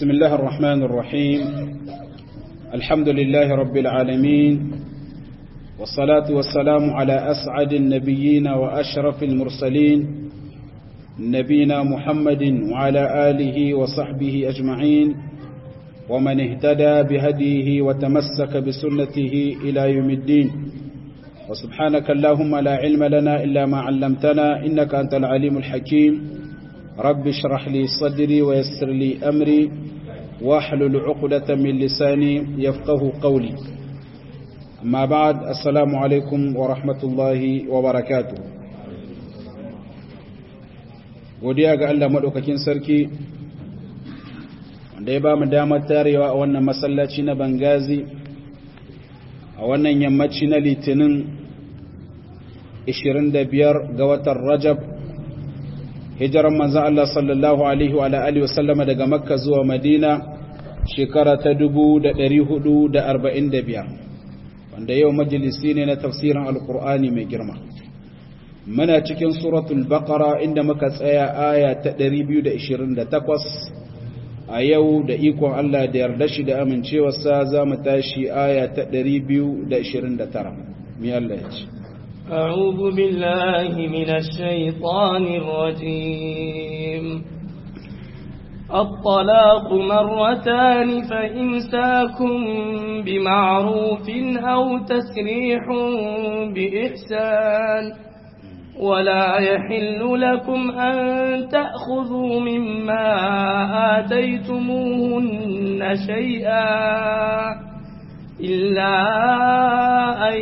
بسم الله الرحمن الرحيم الحمد لله رب العالمين والصلاة والسلام على أسعد النبيين وأشرف المرسلين نبينا محمد وعلى آله وصحبه أجمعين ومن اهتدى بهديه وتمسك بسنته إلى يوم الدين وسبحانك اللهم لا علم لنا إلا ما علمتنا إنك أنت العليم الحكيم رب اشرح لي صدري ويسر لي أمري واحلل عقدة من لساني يفقه قولي أما بعد السلام عليكم ورحمة الله وبركاته godiya ga Allah maɗaukakin sarki wanda ya ba mu damar tarewa a wannan masallaci na bangazi a wannan yammaci na litinin 25 ga watan rajab hijiran manzan Allah sallallahu Alaihi wa Alaihi wasallama daga makka zuwa madina shekara ta 445 wanda yau majalisi ne na tafsirin alkur'ani mai girma muna cikin suratul baqara inda muka tsaya aya ta 228 a yau da ikon Allah da yarda shi da amincewarsa za mu tashi aya ta 229 mi Allah ya ce أعوذ بالله من الشيطان الرجيم الطلاق مرتان فإمساكم بمعروف أو تسريح بإحسان ولا يحل لكم أن تأخذوا مما آتيتموهن شيئا إلا أن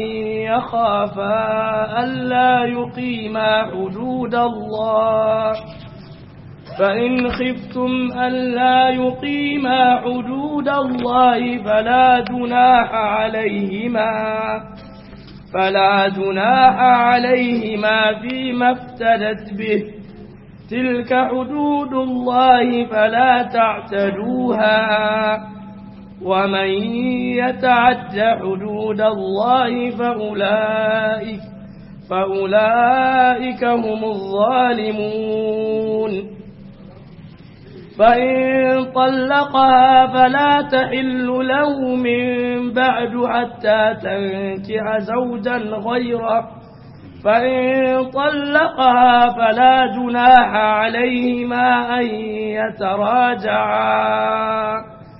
يخافا ألا يقيما حدود الله فإن خفتم ألا يقيما حدود الله فلا جناح عليهما فلا جناح عليهما فيما افتدت به تلك حدود الله فلا تعتدوها ومن يتعد حدود الله فأولئك فأولئك هم الظالمون فإن طلقها فلا تحل له من بعد حتى تنكح زوجا غيره فإن طلقها فلا جناح عليهما أن يتراجعا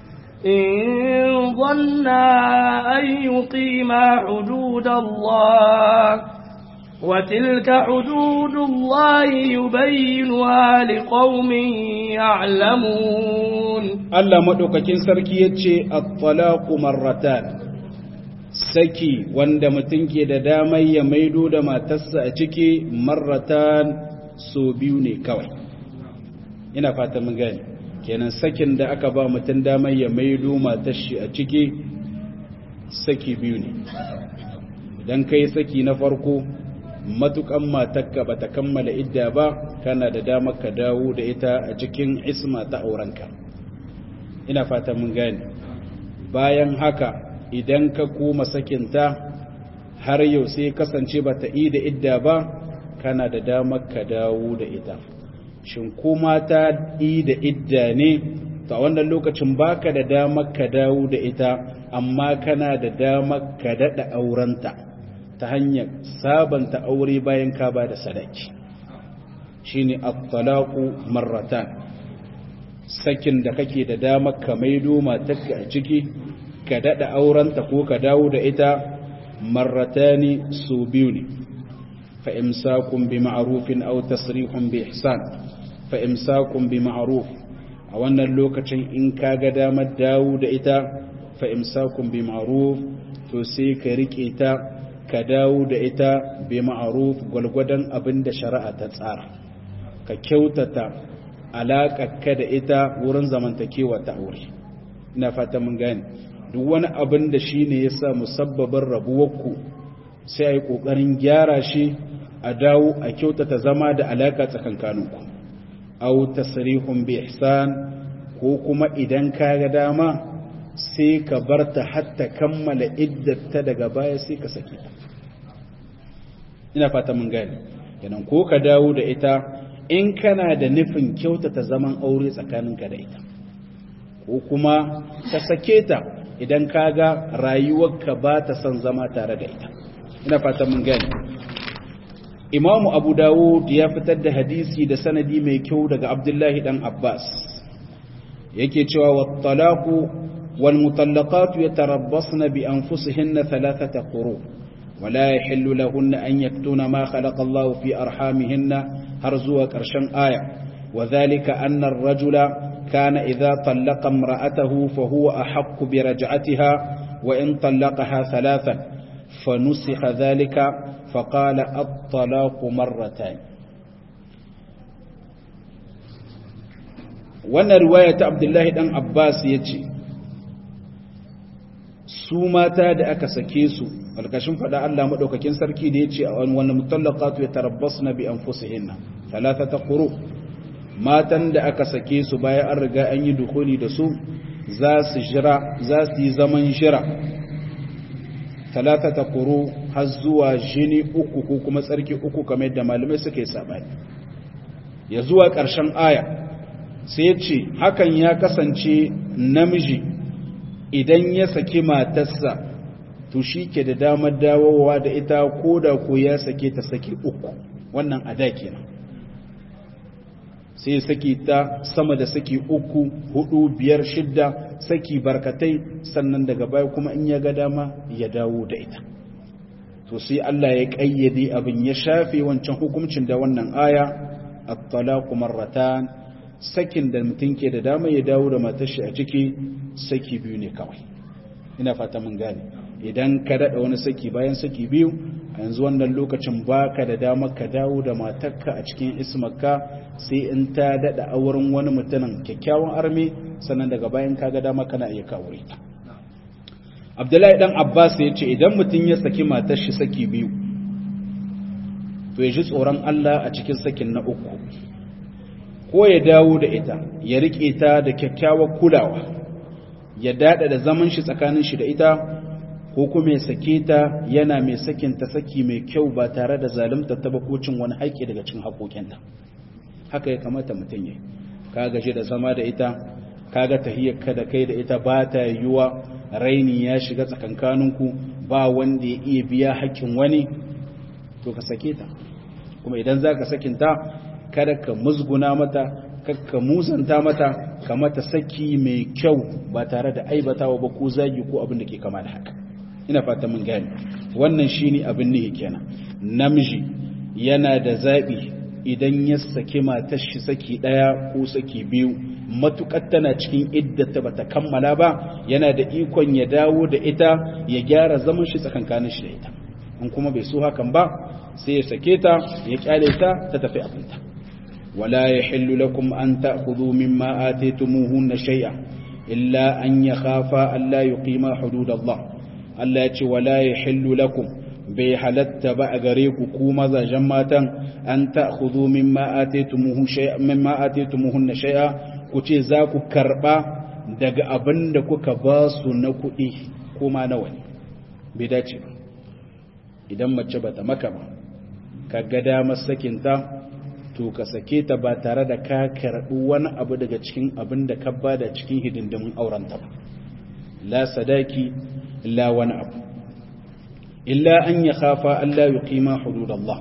إن ظنا أن يقيما حدود الله وتلك حدود الله يبينها لقوم يعلمون الله مدوكاكين سركي يتشي الطلاق مرتان saki wanda mutum ke da damar ya maido da matarsa a ciki marratan so biyu ne kawai ina fata mun gani kenan sakin da aka ba mutum damar ya maido matar shi a ciki saki biyu ne idan kai saki na farko matukan matakka bata kammala idda ba kana da damar ka dawo da ita a cikin isma ta aurenka ina fata mun gane bayan haka idan ka koma sakinta har yau sai kasance bata yi da idda ba kana da damar ka dawo da ita shin kuma ta yi da idda ne ta wannan lokacin baka da damar ka dawo da ita amma kana da damar ka daɗa aurenta ta hanyar sabanta aure bayan ka ba da sadaki shine at-talaqu marratan sakin da kake da damar ka maido matarka a ciki ka dada aurenta ko ka dawo da ita marratani su biyu ne fa imsakun bi ma'rufin aw tasrihun bi ihsan fa imsakun bi ma'ruf a wannan lokacin in ka ga damar dawo da ita fa imsakun bi ma'ruf to sai ka rike ta ka dawo da ita bi ma'ruf gwalgwadon abin da shari'a ta tsara ka kyautata alaƙarka da ita wurin zamantakewa ta aure ina fata mun gane duk wani abin da shi ne ya sa musabbabin rabuwarku sai a yi ƙoƙarin gyara shi a dawo a kyautata zama da alaƙa tsakankaninku au tasrihun bi ihsan ko kuma idan ka ga dama sai ka bar ta hatta kammala iddata daga baya sai ka sake ta ina fata mun gane kenan ko ka dawo da ita in kana da nufin kyautata zaman aure tsakaninka da ita ko kuma ka sake ta idan kaga rayuwarka ba ta son zama tare da ita ina fata mun gani imamu abu dawud ya fitar da hadisi da sanadi mai kyau daga abdullahi dan abbas yake cewa wa talaqu wal mutallaqatu yatarabbasna bi anfusihinna thalathata quru ولا يحل لهن أن يكتون ما خلق الله في أرحامهن هرزوا كرشن آية وذلك أن الرجل كان إذا طلق امرأته فهو أحق برجعتها وإن طلقها ثلاثا فنسخ ذلك فقال الطلاق مرتين wannan riwaya ta Abdullahi dan Abbas yace su mata da aka sake su alkashin fada Allah madaukakin sarki da yace a wannan mutallaqatu yatarabbasna bi anfusihinna thalathata quru matan da aka sake su bayan an riga an yi dukuli da su za su jira za su yi zaman jira talatata kuru har zuwa jini uku ko kuma tsarki uku kamar yadda malamai suka yi sabani ya zuwa ƙarshen aya sai ya ce hakan ya kasance namiji idan ya saki matarsa to shi ke da damar dawowa da ita ko da ko ya sake ta saki uku wannan ada kenan sai saki ta sama da saki uku hudu biyar shidda saki barkatai sannan daga baya kuma in ya ga dama ya dawo da ita to sai Allah ya kayyade abin ya shafe wancan hukuncin da wannan aya at-talaqu marratan sakin da mutum ke da dama ya dawo da matar shi a ciki saki biyu ne kawai ina fata mun gane idan ka dada wani saki bayan saki biyu a yanzu wannan lokacin baka da damar ka dawo da matarka a cikin ismarka sai in ta dada auren wani mutumin kyakkyawan arme sannan daga bayan ka ga dama kana iya kawo ta abdullahi dan abbas ya ce idan mutum ya saki matar shi saki biyu to ya ji tsoron allah a cikin sakin na uku ko ya dawo da ita ya riƙe ta da kyakkyawar kulawa ya dada da zaman shi tsakanin shi da ita ko kuma ya sake ta yana mai sakin ta saki mai kyau ba tare da zalunta ta bakocin wani haƙƙi daga cikin haƙoƙinta haka ya kamata mutum ya ka gaji da zama da ita ka ga tahiyyarka da kai da ita ba ta yiwuwa raini ya shiga tsakankaninku ba wanda ya iya biya haƙƙin wani to ka sake ta kuma idan za ka sakinta kada ka musguna mata kakka musanta mata ka mata saki mai kyau ba tare da aibatawa ba ko zagi ko abin da ke kama da haka ina fata mun gane wannan shine abin nihi kenan namiji yana da zabi idan ya saki matar shi saki daya ko saki biyu matukar tana cikin iddata bata kammala ba yana da ikon ya dawo da ita ya gyara zaman shi tsakankanin shi da ita in kuma bai so hakan ba sai ya sake ta ya kyale ta ta tafi abinta wala yahillu lakum an ta'khudhu mimma ataytumuhunna shay'a illa an yakhafa an la yuqima hududallah Allah ya ce wala yahillu lakum bai halatta ba a gare ku ku mazajen matan an ta'khudhu mimma ataytumuhu shay'a mimma ataytumuhunna shay'a ku ce za ku karba daga abin da kuka ba su na kuɗi kuma nawa ne bai dace ba idan mace bata maka ba ka ga damar sakinta to ka sake ta ba tare da ka karɓi wani abu daga cikin abin da ka ba da cikin hidindimin aurenta ba la sadaki illa wani abu illa an ya khafa Allah ya kima hududallah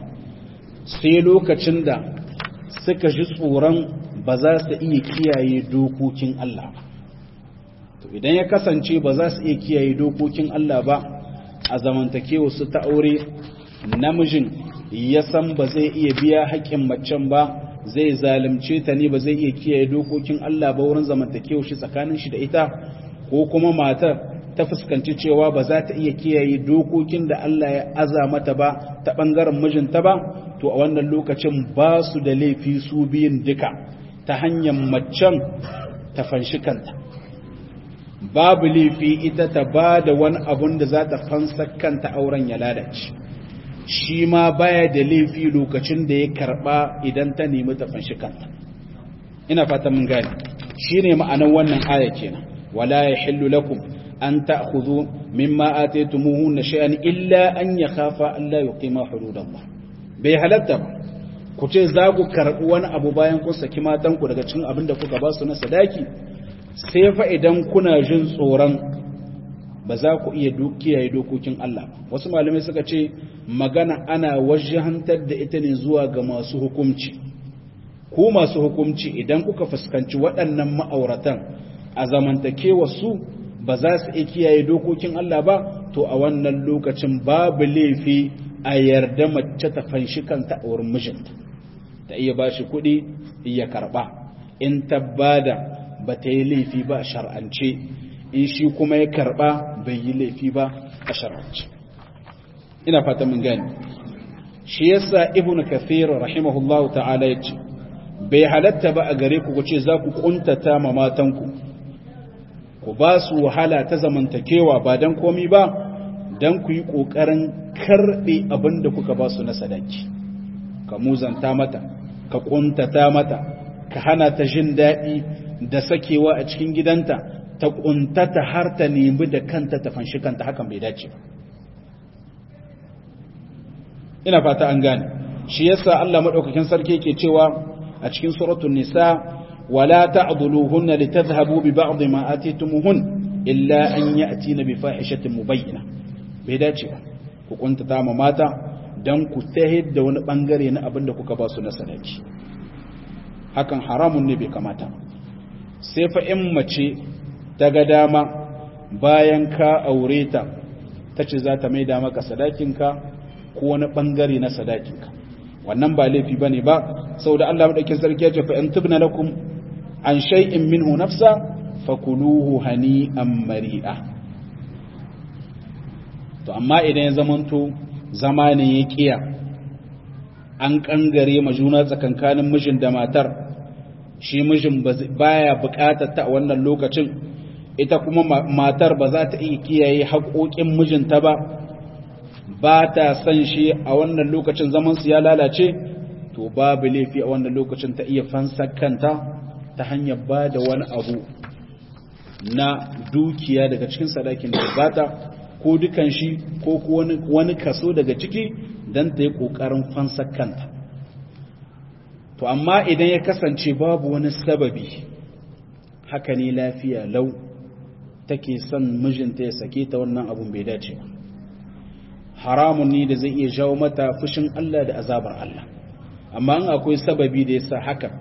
sai lokacin da suka ji tsoron ba za su iya kiyaye dokokin Allah ba to idan ya kasance ba za su iya kiyaye dokokin Allah ba a zamantakewa su ta aure namijin ya san ba zai iya biya haƙƙin macen ba zai zalunce ta ne ba zai iya kiyaye dokokin Allah ba wurin zamantakewa shi tsakanin shi da ita ko kuma matar ta fuskanci cewa ba za ta iya kiyaye dokokin da Allah ya aza mata ba ta ɓangaren mijinta ba to a wannan lokacin ba su da laifi su biyun duka ta hanyar macen ta fanshi kanta babu laifi ita ta ba da wani abun da za ta fansa kanta auren ya lalace shi ma baya da laifi lokacin da ya karba idan ta nemi ta fanshi kanta ina fata mun gane shine ma'anar wannan aya kenan wala yahillu lakum an ta'khudhu mimma ataytumuhunna shay'an illa an yakhafa an la yuqima hududallah bai halatta ba ku ce za ku karbi wani abu bayan kun saki matan ku daga cikin abin da kuka ba su na sadaki sai fa idan kuna jin tsoron ba za ku iya kiyaye dokokin Allah wasu malamai suka ce magana ana wajahantar da ita ne zuwa ga masu hukumci ku masu hukumci idan kuka fuskanci waɗannan ma'auratan a zamantakewa su ba za su iya kiyaye dokokin Allah ba to a wannan lokacin babu laifi a yarda mace ta fanshi kanta a wurin mijinta ta iya ba shi kuɗi iya karɓa in ta bada ba ta yi laifi ba a shar'ance in shi kuma ya karɓa bai yi laifi ba a shar'ance ina fata mun gani shi yasa ibnu kathir rahimahullahu ta'ala yace bai halatta ba a gare ku ce za ku kuntata ma matanku ku ba su wahala ta zamantakewa ba dan komi ba dan ku yi kokarin karbe abin da kuka ba su na sadaki ka muzanta mata ka kuntata mata ka hana ta jin daɗi da sakewa a cikin gidanta ta kuntata har ta nemi da kanta ta fanshi kanta hakan bai dace ba ina fata an gane shi yasa Allah madaukakin sarki yake cewa a cikin suratul nisa wala ta'dhuluhunna litadhhabu bi ba'd ma atitumuhun illa an ya'tina bi fahishatin mubayyina bai dace ba ku kuntata ma mata dan ku tahid da wani bangare na abin da kuka ba su na sadaki hakan haramun ne bai kamata sai fa in mace ta ga dama bayan ka aure ta tace za ta maida maka sadakinka ko wani bangare na sadakinka wannan ba laifi bane ba saboda Allah madaukakin sarki ya ce fa in tubna lakum an shay'in minhu nafsa fakuluhu hani'an mari'a to amma idan ya zamanto zamanin ya kiya an kangare ma juna tsakankanin mijin da matar shi mijin baya bukatar ta a wannan lokacin ita kuma matar ba za ta iya kiyaye haƙoƙin mijinta ba ba ta san shi a wannan lokacin zamansu ya lalace to babu laifi a wannan lokacin ta iya fansar kanta ta hanyar ba da wani abu na dukiya daga cikin sadakin da bata ko dukan shi ko wani kaso daga ciki don ta yi ƙoƙarin fansar kanta to amma idan ya kasance babu wani sababi haka ne lafiya lau take son mijinta ya sake ta wannan abun bai dace ba haramun ne da zai iya jawo mata fushin Allah da azabar Allah amma in akwai sababi da yasa haka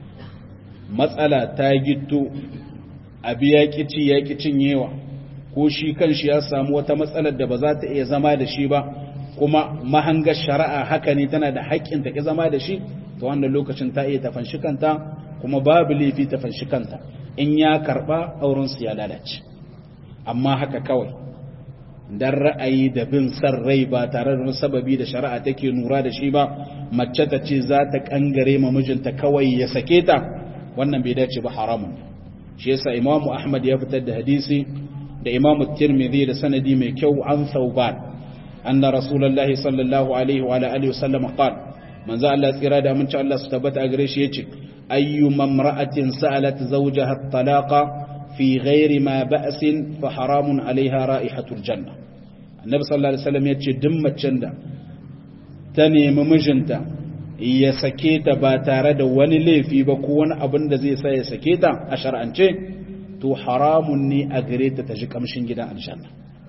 matsala ta gitto abi ya kici ya kicin yewa ko shi kanshi ya samu wata matsalar da ba za ta iya zama da shi ba kuma mahangar shari'a haka ne tana da haƙƙin ta ki zama da shi to wannan lokacin ta iya tafanshi kanta kuma babu laifi tafanshi kanta in ya karba auren su ya lalace amma haka kawai dan ra'ayi da bin san rai ba tare da sababi da shari'a take nura da shi ba mace ta ce za ta kangare ma mijinta kawai ya sake ta wannan bai dace ba haramun shi yasa imamu ahmad ya fitar da hadisi da imamu tirmidhi da sanadi mai kyau an thauban anna rasulullahi sallallahu alaihi wa alihi wasallam qala manzo Allah tsira da aminci Allah su tabbata a gare shi yace ayyu mamra'atin sa'alat zawjaha at-talaqa fi ghairi ma ba'sin fa haramun alaiha ra'ihatul janna annabi sallallahu alaihi wasallam yace duk macen da ta nemi mijinta ya sake ta ba tare da wani laifi ba ko wani abin da zai sa ya sake ta a shar'ance to haramun ne a gare ta ta ji kamshin gidan aljanna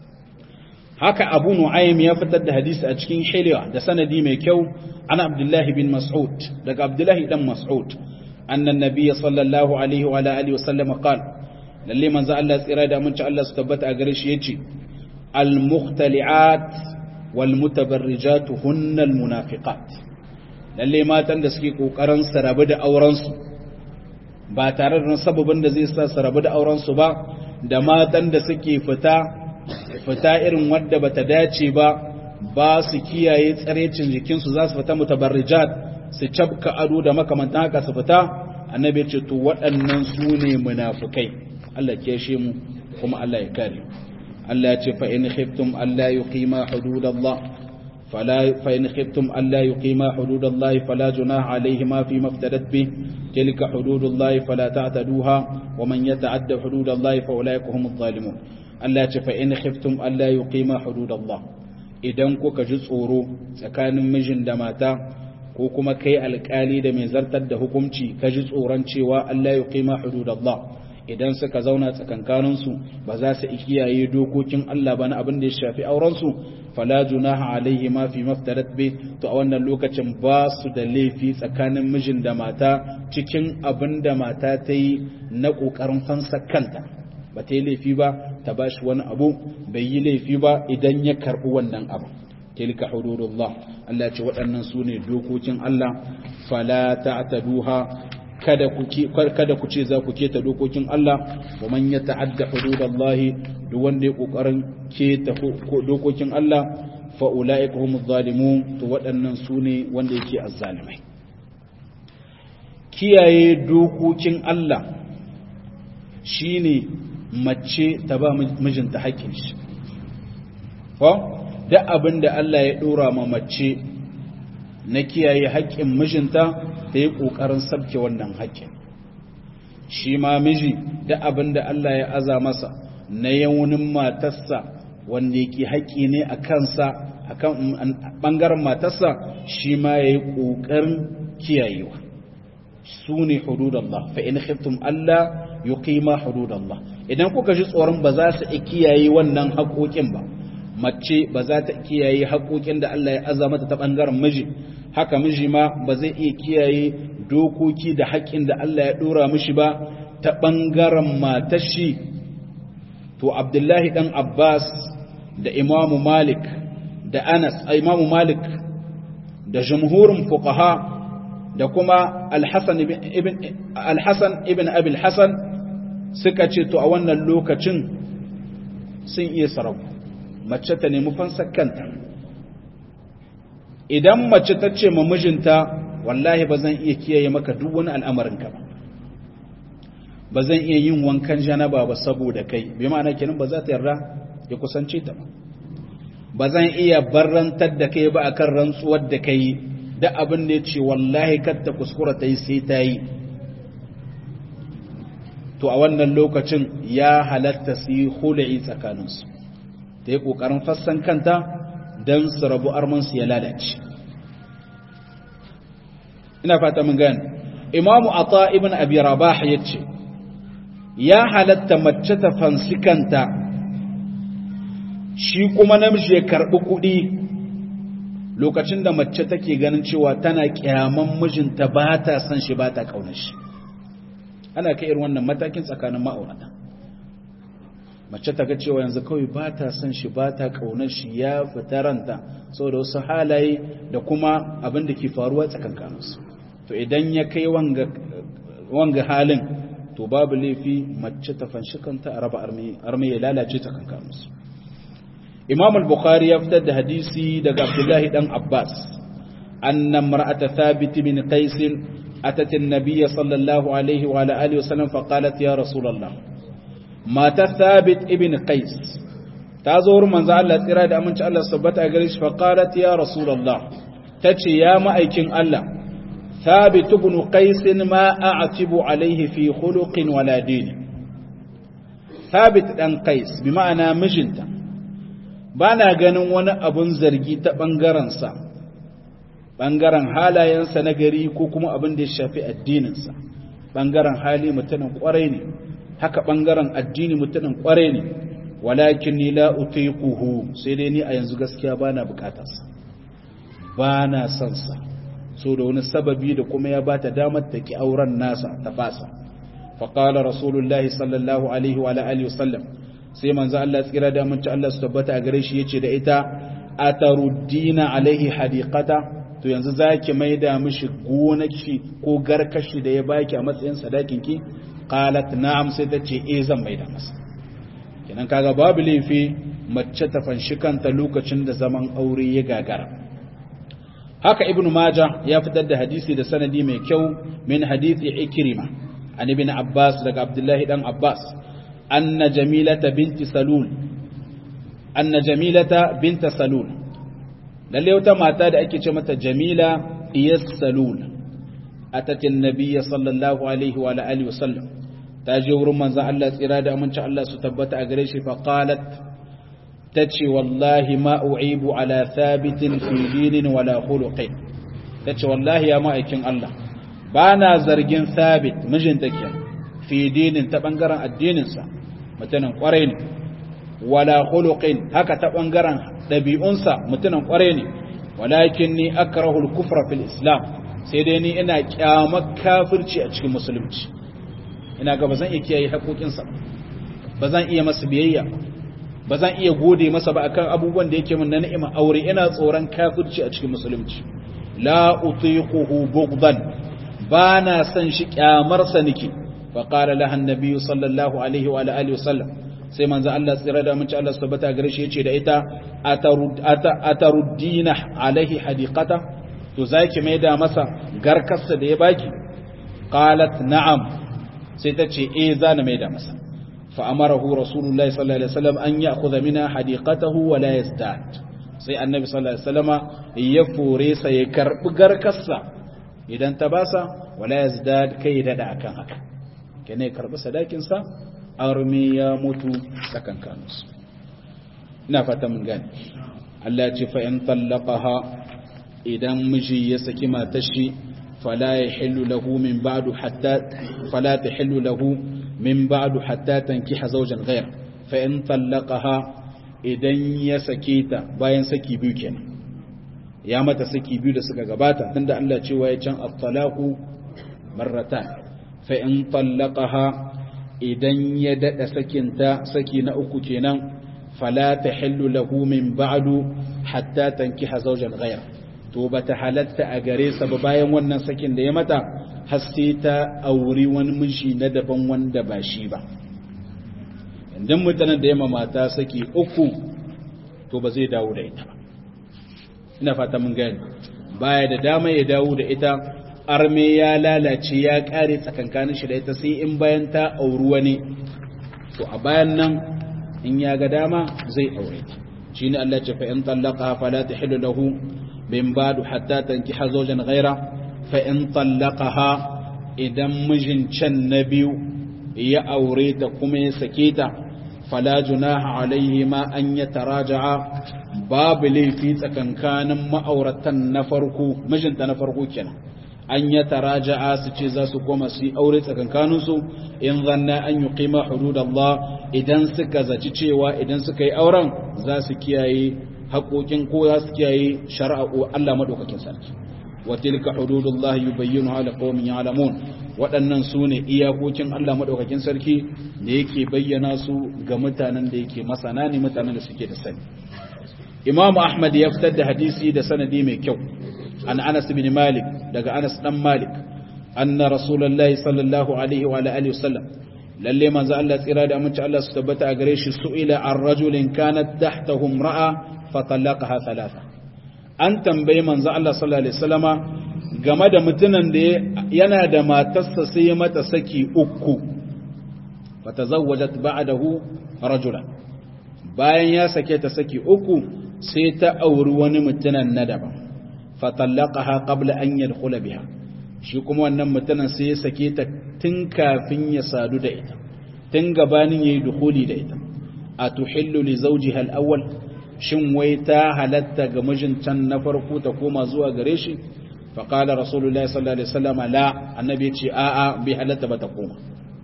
haka abu nu'aym ya fitar da hadisi a cikin hilya da sanadi mai kyau ana abdullahi bin mas'ud daga abdullahi dan mas'ud annan nabiyyi sallallahu alaihi wa alihi wa sallam qala lalle manzo Allah tsira da mun ci Allah su tabbata a gare shi yace al mukhtali'at wal mutabarrijat hunna al munafiqat lalle matan da suke kokarin su rabu da auren su ba tare da sababin da zai sa su rabu da auren su ba da matan da suke fita fita irin wadda bata dace ba ba su kiyaye tsarecin jikinsu za su fita mutabarrijat su cabka ado da makamantan haka su fita annabi ce to waɗannan su ne munafukai Allah ke shi mu kuma Allah ya kare Allah ya ce fa in khiftum alla yuqima hududallah fala fa in khiftum alla yuqima hududallah fala junaha alayhima fi maftadat bi tilka hududullah fala ta'taduha wa man yata'adda hududallah fa ulaika humuz zalimun Allah ya ce fa in khiftum alla yuqima hududallah idan kuka ji tsoro tsakanin mijin da mata ko kuma kai alkali da mai zartar da hukunci ka ji tsoron cewa Allah ya qima hududallah idan suka zauna tsakankaninsu ba za su kiyaye dokokin Allah ba na abin da ya shafi aurensu fala junaha alaihi ma fi maftarat bi to a wannan lokacin ba su da laifi tsakanin mijin da mata cikin abin da mata ta yi na kokarin fansa kanta ba ta yi laifi ba ta ba shi wani abu bai yi laifi ba idan ya karɓi wannan abu tilka hududullah Allah ce waɗannan su ne dokokin Allah fala ta'taduha kada ku kada ku ce za ku keta dokokin Allah wa man yata'adda hududallahi duk wanda ya kokarin keta dokokin Allah fa ulaika humuz zalimun to waɗannan su ne wanda yake azzalimai kiyaye dokokin Allah shine mace ta ba mijinta haƙƙin shi ko duk abin da Allah ya ɗora ma mace na kiyaye haƙƙin mijinta ta yi ƙoƙarin sabke wannan haƙƙin shi ma miji duk abin da Allah ya aza masa na yawunin matarsa wanda yake haƙƙi ne a kansa a kan ɓangaren matarsa shi ma ya yi ƙoƙarin kiyayewa su ne hududallah fa in khiftum Allah yuqima hududallah idan kuka ji tsoron ba za su kiyaye wannan haƙoƙin ba mace ba za ta kiyaye haƙoƙin da Allah ya aza mata ta ɓangaren miji haka miji ma ba zai iya kiyaye dokoki da haƙƙin da Allah ya ɗora mishi ba ta ɓangaren matashi to abdullahi ɗan abbas da imamu malik da anas imamu malik da jumhurin fuqaha da kuma alhassan ibn alhassan ibn abil hassan suka ce to a wannan lokacin sun iya sarau mace ta nemi fansar kanta idan mace ta ce ma mijinta wallahi ba zan iya kiyaye maka duk wani al'amarinka ba ba zan iya yin wankan janaba ba saboda kai bai ma'ana kenan ba za ta yarda ya kusance ta ba ba zan iya barrantar da kai ba akan rantsuwar da kai da abin da ya ce wallahi kar ta kuskura ta yi sai ta yi to a wannan lokacin ya halatta su yi hula'i tsakaninsu ta yi ƙoƙarin fassan kanta don su rabu armansu ya lalace ina fata mun gani imamu ata ibn abi rabah ya ce ya halatta mace ta fansi kanta shi kuma namiji ya karɓi kuɗi lokacin da mace take ganin cewa tana kyaman mijinta ba ta san shi ba ta ƙaunar shi ana kai irin wannan matakin tsakanin ma'aurata mace ta ga cewa yanzu kawai ba ta son shi ba ta ƙaunar shi ya fita ranta saboda wasu halaye da kuma abin da ke faruwa tsakankaninsu to idan ya kai wanga halin to babu laifi mace ta fanshi kanta a raba armi ya lalace tsakankaninsu imam al-bukhari ya fitar da hadisi daga abdullahi dan abbas anna mar'ata thabit bin qais atat an-nabiy sallallahu alaihi wa alihi wa sallam fa qalat ya rasulullah mata thabit ibn qais ta zo wurin manzo Allah tsira da aminci Allah sabbata a gare shi fa qalat ya rasulullah tace ya ma'aikin Allah thabit ibn qais ma a'tibu alayhi fi khuluqin wala din thabit dan qais bi ma'ana mijinta bana ganin wani abun zargi ta bangaren sa bangaren halayensa na gari ko kuma abin da ya shafi addininsa bangaren hali mutumin kwarai ne haka ɓangaren addini mutumin ƙware ne walakin ni la utiquhu sai dai ni a yanzu gaskiya bana bukatarsa bana son sa so da wani sababi da kuma ya bata damar ta ki auren nasa ta fasa fa qala rasulullahi sallallahu alaihi wa alihi wasallam sai manzo Allah tsira da mun ci Allah su tabbata a gare shi yace da ita ataruddina alaihi hadiqata to yanzu zaki maida mishi gonaki ko garkashi da ya baki a matsayin sadakin ki qalat na'am sai ta ce eh zan maida masa kenan kaga babu laifi mace ta fanshi kanta lokacin da zaman aure ya gagara haka ibnu maja ya fitar da hadisi da sanadi mai kyau min hadisi ikrima an ibn abbas daga abdullahi dan abbas anna jamilata binti salul anna jamilata binta salul lalle wata mata da ake ce mata jamila iyas salul atatin nabiyya sallallahu alaihi wa alihi wasallam ta je wurin manzon Allah tsira da aminci Allah su tabbata a gare shi fa qalat tace wallahi ma u'ibu ala thabitin fi dinin wala khuluqin tace wallahi ya ma'aikin Allah bana zargin thabit mijin take fi dinin ta bangaren addininsa mutumin kwarai ne wala khuluqin haka ta bangaren dabi'unsa mutumin kwarai ne walakin ni akrahu al-kufra fil islam sai dai ni ina kyamar kafirci a cikin musulunci ina ga bazan iya kiyaye haƙoƙinsa bazan iya masa biyayya bazan iya gode masa ba akan abubuwan da yake min na ni'ima aure ina tsoron kafirci a cikin musulunci la utiquhu bughdan bana san shi kyamar sa nake fa qala laha annabi sallallahu alaihi wa alihi wasallam sai manzo Allah tsira da mun ci Allah subhanahu gare shi yace da ita ataruddina alaihi hadiqata to zaki mai da masa garkarsa da ya baki qalat na'am sai ta ce eh zana mai da masa fa amarahu rasulullahi sallallahu alaihi wasallam an ya'khudha minha hadiqatahu wa la yazdad sai annabi sallallahu alaihi wasallama ya fore sa ya karbi garkarsa idan ta basa wala yazdad kai dada akan haka kene karbi sadakin sa armi ya mutu tsakankaninsu ina fata mun gane Allah ya ce fa in tallaqaha idan miji ya saki matar shi fala yahillu lahu min ba'du hatta fala tahillu lahu min ba'du hatta tankiha zawjan ghayr fa in tallaqaha idan ya sake ta bayan saki biyu kenan ya mata saki biyu da suka gabata tunda Allah cewa ya can at-talaqu marratan fa in tallaqaha idan ya dada sakinta saki na uku kenan fala tahillu lahu min ba'du hatta tankiha zawjan ghayra to bata halatta a gare sa ba bayan wannan sakin da ya mata har sai ta auri wani miji na daban wanda ba shi ba idan mutanen da ya mata saki uku to ba zai dawo da ita ba ina fata mun gani baya da dama ya dawo da ita arme ya lalace ya kare tsakankanin shi da ita sai in bayan ta auri wani to a bayan nan in ya ga dama zai aure ta shine Allah ce fa in tallaqa fala tahillu lahu min ba'du hatta tankiha zawjan ghaira fa in tallaqaha idan mijin can na biyu ya aure ta kuma ya sake ta fala junaha alaihi ma an yataraja'a babu laifi tsakankanin ma'auratan na farko mijinta na farko kenan an ya taraja'a su ce za su koma su yi aure tsakankaninsu in zanna an yi kima hudud Allah idan suka zaci cewa idan suka yi auren za su kiyaye haƙoƙin ko za su kiyaye shari'a Allah maɗaukakin sarki wa tilka hududullah yubayyinu ala qaumin ya'lamun waɗannan su ne iyakokin Allah maɗaukakin sarki da yake bayyana su ga mutanen da yake masana ne mutanen da suke da sani Imam Ahmad ya fitar da hadisi da sanadi mai kyau عن أنس بن مالك دقى أنس بن مالك أن رسول الله صلى الله عليه وعلى آله وسلم للي من زال الله إرادة أمنش الله ستبت أقريش سئل عن رجل كانت تحته امرأة فطلقها ثلاثة أن تنبي من زال الله صلى الله عليه وسلم game da mutumin da yana da matarsa sai mata saki uku fatazawwajat ba'dahu rajulan bayan ya sake ta saki uku sai ta auri wani mutumin na daban fatallaqaha qabla an yadkhula biha shi kuma wannan mutumin sai ya sake ta tun kafin ya sadu da ita tun gabanin yayi dukhuli da ita atuhillu li zawjiha al-awwal shin wai ta halatta ga mijintan na farko ta koma zuwa gare shi fa qala rasulullahi sallallahu alaihi wasallam la annabi ya ce a'a bi halatta ba ta koma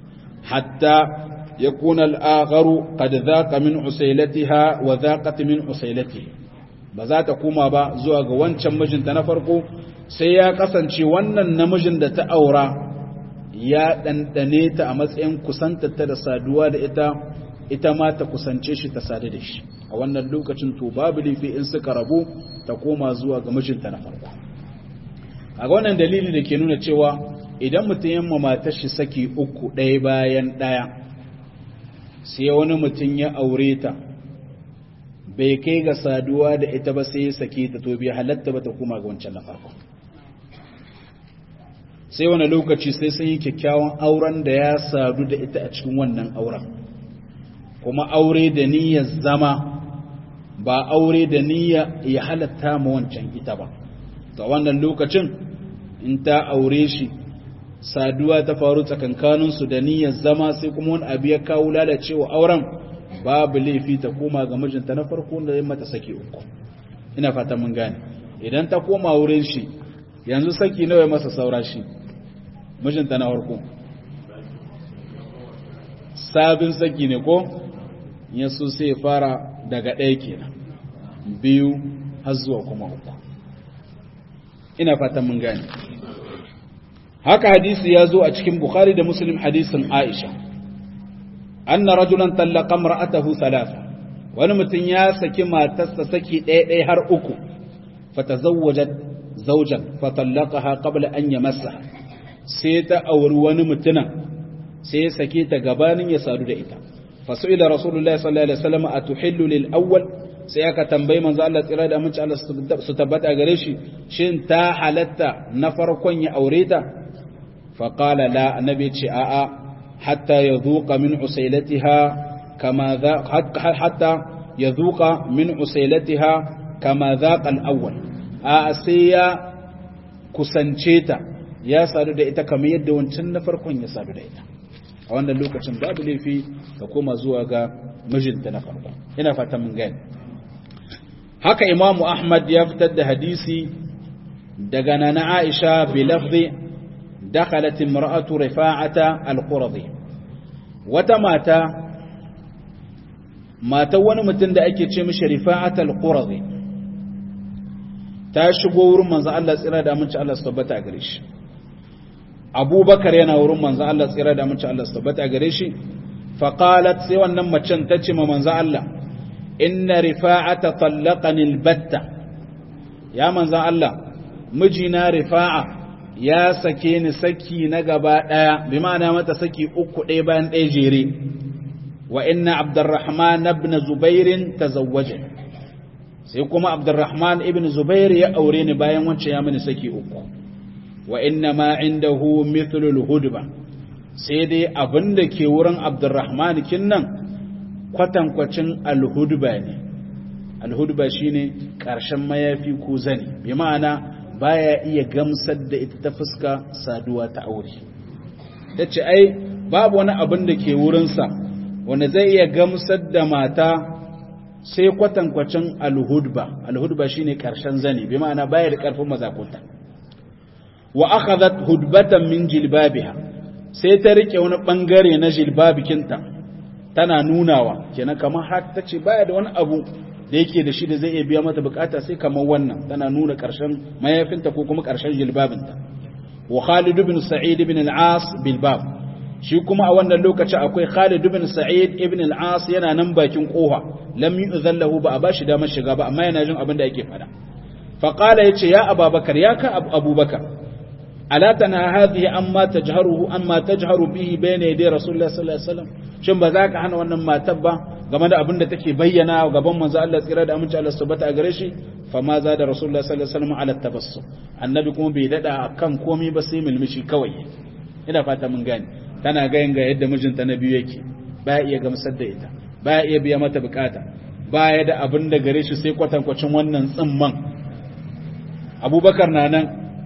hatta yakuna al-akharu qad dhaqa min usailatiha wa dhaqat min usailatihi ba za ta koma ba zuwa ga wancan mijinta na farko sai ya kasance wannan namijin da ta aura ya ɗanɗane ta a matsayin kusantarta da saduwa da ita ita ma ta kusance shi ta sadu da shi a wannan lokacin to babu laifi in suka rabu ta koma zuwa ga mijinta na farko a wannan dalili da ke nuna cewa idan mutum yamma matar shi saki uku ɗaya bayan ɗaya sai wani mutum ya aure ta bai kai ga saduwa da ita ba sai ya sake ta to bai halatta ba ta koma ga wancan na farko sai wani lokaci sai sun yi kyakkyawan auren da ya sadu da ita a cikin wannan auren kuma aure da niyyar zama ba aure da niyya ya halatta ma wancan ita ba ga wannan lokacin in ta aure shi saduwa ta faru tsakankaninsu da niyyar zama sai kuma wani abu ya kawo lalacewa auren babu laifi ta koma ga mijinta na farko da ya mata saki uku ina fata mun gane idan ta koma wurin shi yanzu saki nawa masa saura shi mijinta na farko sabin saki ne ko ya so sai ya fara daga ɗaya kenan biyu har zuwa kuma uku ina fatan mun gane haka hadisi ya zo a cikin bukhari da muslim hadisin aisha anna rajulan tallaqa imra'atahu thalatha wani mutum ya saki matarsa saki ɗaya ɗaya har uku fatazawwajat zawjan fatallaqaha qabla an yamassa sai ta auri wani mutumin sai ya sake ta gabanin ya sadu da ita fasu'ila rasulullahi sallallahu alaihi wasallam atuhillu lil awwal sai aka tambayi manzo Allah tsira da aminci Allah su tabbata gare shi shin ta halatta na farkon ya aure ta fa qala la annabi ce a'a hatta yadhuqa min usailatiha kama za hatta yadhuqa min usailatiha kama dhaqa al awwal a sai ya kusance ta ya sadu da ita kamar yadda wancan na farkon ya sadu da ita a wannan lokacin babu laifi ka koma zuwa ga mijinta na farko ina fata mun gani haka imamu ahmad ya fitar da hadisi daga nana aisha bi lafzi dakhalat imra'atu rifa'ata al-qurdi wata mata mata wani mutum da ake ce mishi rifa'ata al-qurdi ta shigo wurin manzo Allah tsira da aminci Allah su tabbata gare shi abubakar yana wurin manzo Allah tsira da aminci Allah su tabbata gare shi faqalat sai wannan macen ta ce ma manzo Allah inna rifa'ata tallaqani albatta ya manzo Allah mijina rifa'a ya sake ni saki na gaba daya bi ma'ana mata saki uku ɗaya bayan ɗaya jere wa inna abdurrahman ibn zubair tazawwaja sai kuma abdurrahman ibn zubair ya aure ni bayan wancan ya mini saki uku wa inna ma indahu mithlul hudba sai dai abinda ke wurin abdurrahman kinnan kwatankwacin alhudba ne alhudba shine karshen mayafi ko zani bi ma'ana baya iya gamsar da ita ta fuska saduwa ta aure tace ai babu wani abin da ke wurinsa wanda zai iya gamsar da mata sai kwatankwacin alhudba alhudba shine karshen zani bi ma'ana baya da karfin mazakuta wa akhadhat hudbatan min jilbabiha sai ta rike wani bangare na jilbabikinta tana nunawa kenan kamar har tace baya da wani abu da yake da shi da zai iya biya mata bukata sai kamar wannan tana nuna karshen mayafinta ko kuma karshen jilbabinta wa Khalid ibn Sa'id ibn al-As bil bab shi kuma a wannan lokaci akwai Khalid ibn Sa'id ibn al-As yana nan bakin kofa lam yu'zallahu ba a bashi damar shiga ba amma yana jin abin da yake fada fa qala yace ya Abubakar ya ka Abubakar ala tana hadhihi amma tajharuhu amma tajharu bihi bayna yaday Rasulullah sallallahu alaihi wasallam shin ba za ka hana wannan matar ba game da abin da take bayyana gaban manzo Allah tsira da aminci Allah subhanahu a gare shi fa ma za da Rasulullah sallallahu alaihi wasallam ala tabassum annabi kuma bai dada kan komai ba sai milmishi kawai ina fata mun gane tana gayin ga yadda mijinta na biyu yake baya iya gamsar da ita baya iya biya mata bukata baya da abin da gare shi sai kwatankwacin wannan tsimman abubakar na nan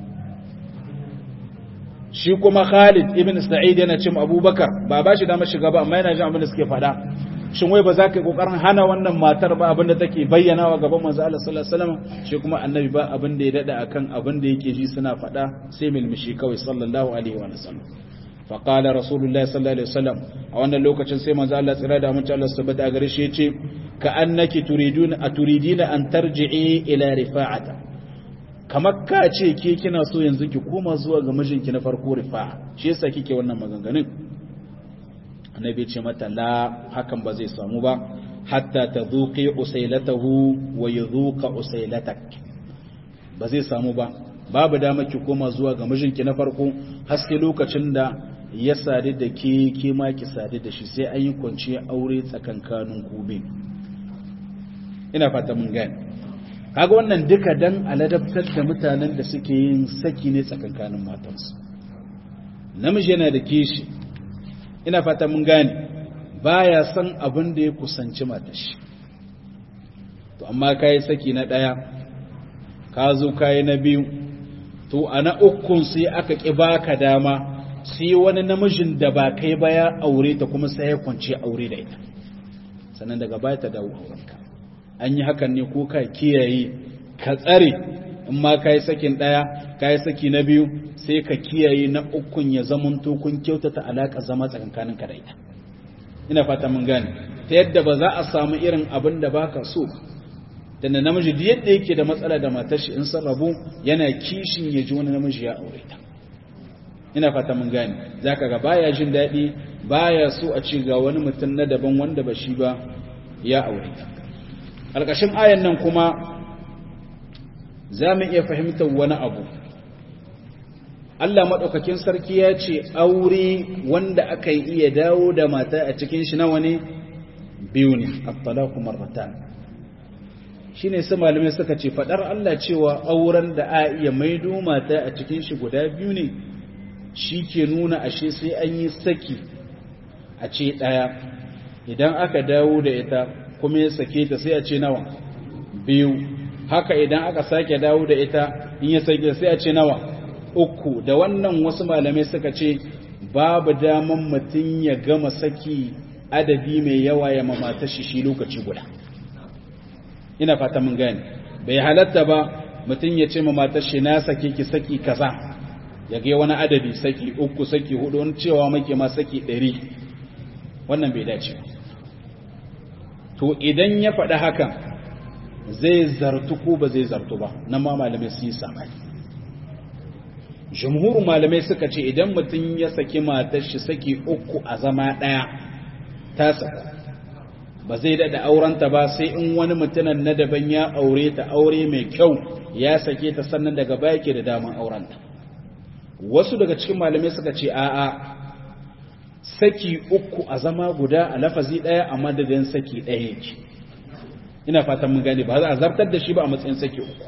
shi kuma khalid ibn sa'id yana cin abubakar ba ba shi damar shiga ba amma yana jin abin da suke faɗa shin wai ba za ka yi kokarin hana wannan matar ba abin da take bayyana wa gaban manzo Allah sallallahu alaihi wasallam shi kuma annabi ba abin da ya dada akan abin da yake ji suna faɗa sai milmishi kawai sallallahu alaihi wa sallam فقال رسول الله صلى الله عليه وسلم a wannan lokacin sai manzo Allah tsira da mutum Allah subhanahu wa gare shi yace ka annaki turidun aturidina an tarji'i ila rifa'ata kamar ka ce ke kina so yanzu ki koma zuwa ga mijinki na farko rifa'a shi yasa kike wannan maganganun annabi ya ce mata la hakan ba zai samu ba hatta tadhuqi usailatahu wa yadhuqa usailatak ba zai samu ba babu dama ki koma zuwa ga mijinki na farko haske lokacin da ya sadu da ke ke ma ki sadu da shi sai an yi kwanciyar aure tsakankanin kube ina fata mun gane kaga wannan duka dan aladabtar da mutanen da suke yin saki ne tsakankanin matansu namiji yana da kishi ina fata mun gane baya san abin da ya kusanci matashi to amma kai saki na daya ka zo kai na biyu to a na ukun sai aka ƙi baka dama sai wani namijin da ba kai ba ya aure ta kuma sai ya kwance aure da ita sannan daga baya ta dawo aurenka an yi hakan ne ko ka kiyaye ka tsare in ma ka yi sakin ɗaya ka yi saki na biyu sai ka kiyaye na ukun ya zamanto kun kyautata alaƙa zama tsakankanin ka da ita ina fata mun gane ta yadda ba za a samu irin abin da baka so da na namiji da yadda yake da matsala da matar shi in sun rabu yana kishin ya ji wani namiji ya aure ta ina fata mun gane zaka ga baya jin daɗi baya so a ci ga wani mutum na daban wanda ba shi ba ya aure ta alƙashin ayan nan kuma za mu iya fahimtar wani abu Allah maɗaukakin sarki ya ce aure wanda aka yi iya dawo da mata a cikin shi nawa ne biyu ne at-talaqu marratan shine su malamai suka ce fadar Allah cewa auren da a iya maido mata a cikin shi guda biyu ne shi ke nuna ashe sai an yi saki a ce ɗaya idan aka dawo da ita kuma ya sake ta sai a ce nawa biyu haka idan aka sake dawo da ita in ya sake sai a ce nawa uku da wannan wasu malamai suka ce babu daman mutum ya gama saki adadi mai yawa ya mamata shi shi lokaci guda ina fata mun gane bai halatta ba mutum ya ce mamata shi na sake ki saki kaza ya ga wani adadi saki uku saki hudu wani cewa muke ma saki ɗari wannan bai dace to idan ya faɗi hakan zai zartu ko ba zai zartu ba nan ma malamai su yi samani jumhurin malamai suka ce idan mutum ya saki matar shi saki uku a zama ɗaya ta saku ba zai daɗa aurenta ba sai in wani mutumin na daban ya aure ta aure mai kyau ya sake ta sannan daga baya ke da daman aurenta wasu daga cikin malamai suka ce a'a saki uku a zama guda a lafazi ɗaya a madadin saki ɗaya yake ina fatan mun gane ba za a zartar da shi ba a matsayin saki uku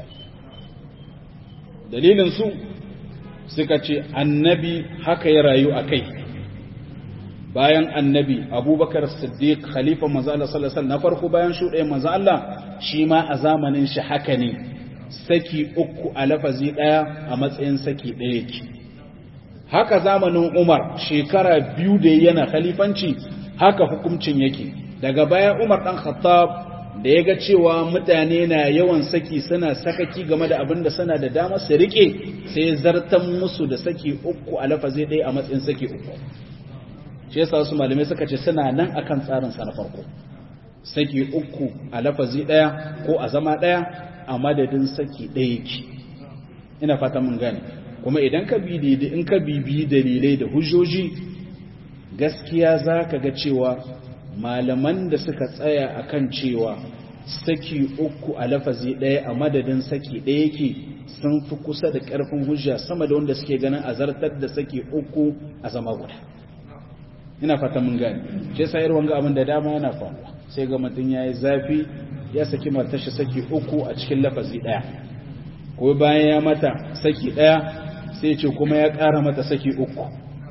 dalilin su suka ce annabi haka ya rayu a kai bayan annabi abubakar siddiq khalifa manzo Allah sallallahu alaihi na farko bayan shuɗe manzo Allah shi ma a zamanin shi haka ne saki uku a lafazi ɗaya a matsayin saki ɗaya yake haka zamanin Umar shekara biyu da yana khalifanci haka hukuncin yake daga baya Umar dan Khattab da ya ga cewa mutane na yawan saki suna sakaki game da abin da suna da dama su rike sai zartan musu da saki uku a lafazi ɗaya a matsayin saki uku shi yasa su malamai suka ce suna nan akan tsarin sa na farko saki uku a lafazi ɗaya ko a zama ɗaya a madadin saki ɗaya yake ina fata mun gane kuma idan ka bi in ka bibi dalilai da hujjoji gaskiya za ka ga cewa malaman da suka tsaya akan cewa saki uku a lafazi ɗaya a madadin saki ɗaya yake sun fi kusa da ƙarfin hujja sama da wanda suke ganin a zartar da saki uku a zama guda ina fata mun gane shi yasa irin wanga abin da dama yana faruwa sai ga mutum ya yi zafi ya saki matashi saki uku a cikin lafazi ɗaya ko bayan ya mata saki ɗaya sai ce kuma ya ƙara mata saki uku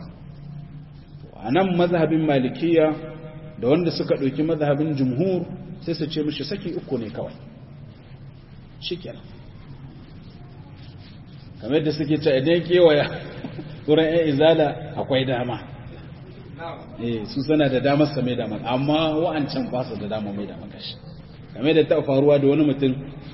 a nan mazhabin malikiya da wanda suka ɗauki mazhabin jumhur sai su ce mishi saki uku ne kawai shi kenan kamar da suke ce idan kewaya wurin yan izala akwai dama eh su sana da damar sa mai dama amma wa'ancan ba su da dama mai dama kashi kamar da ta faruwa da wani mutum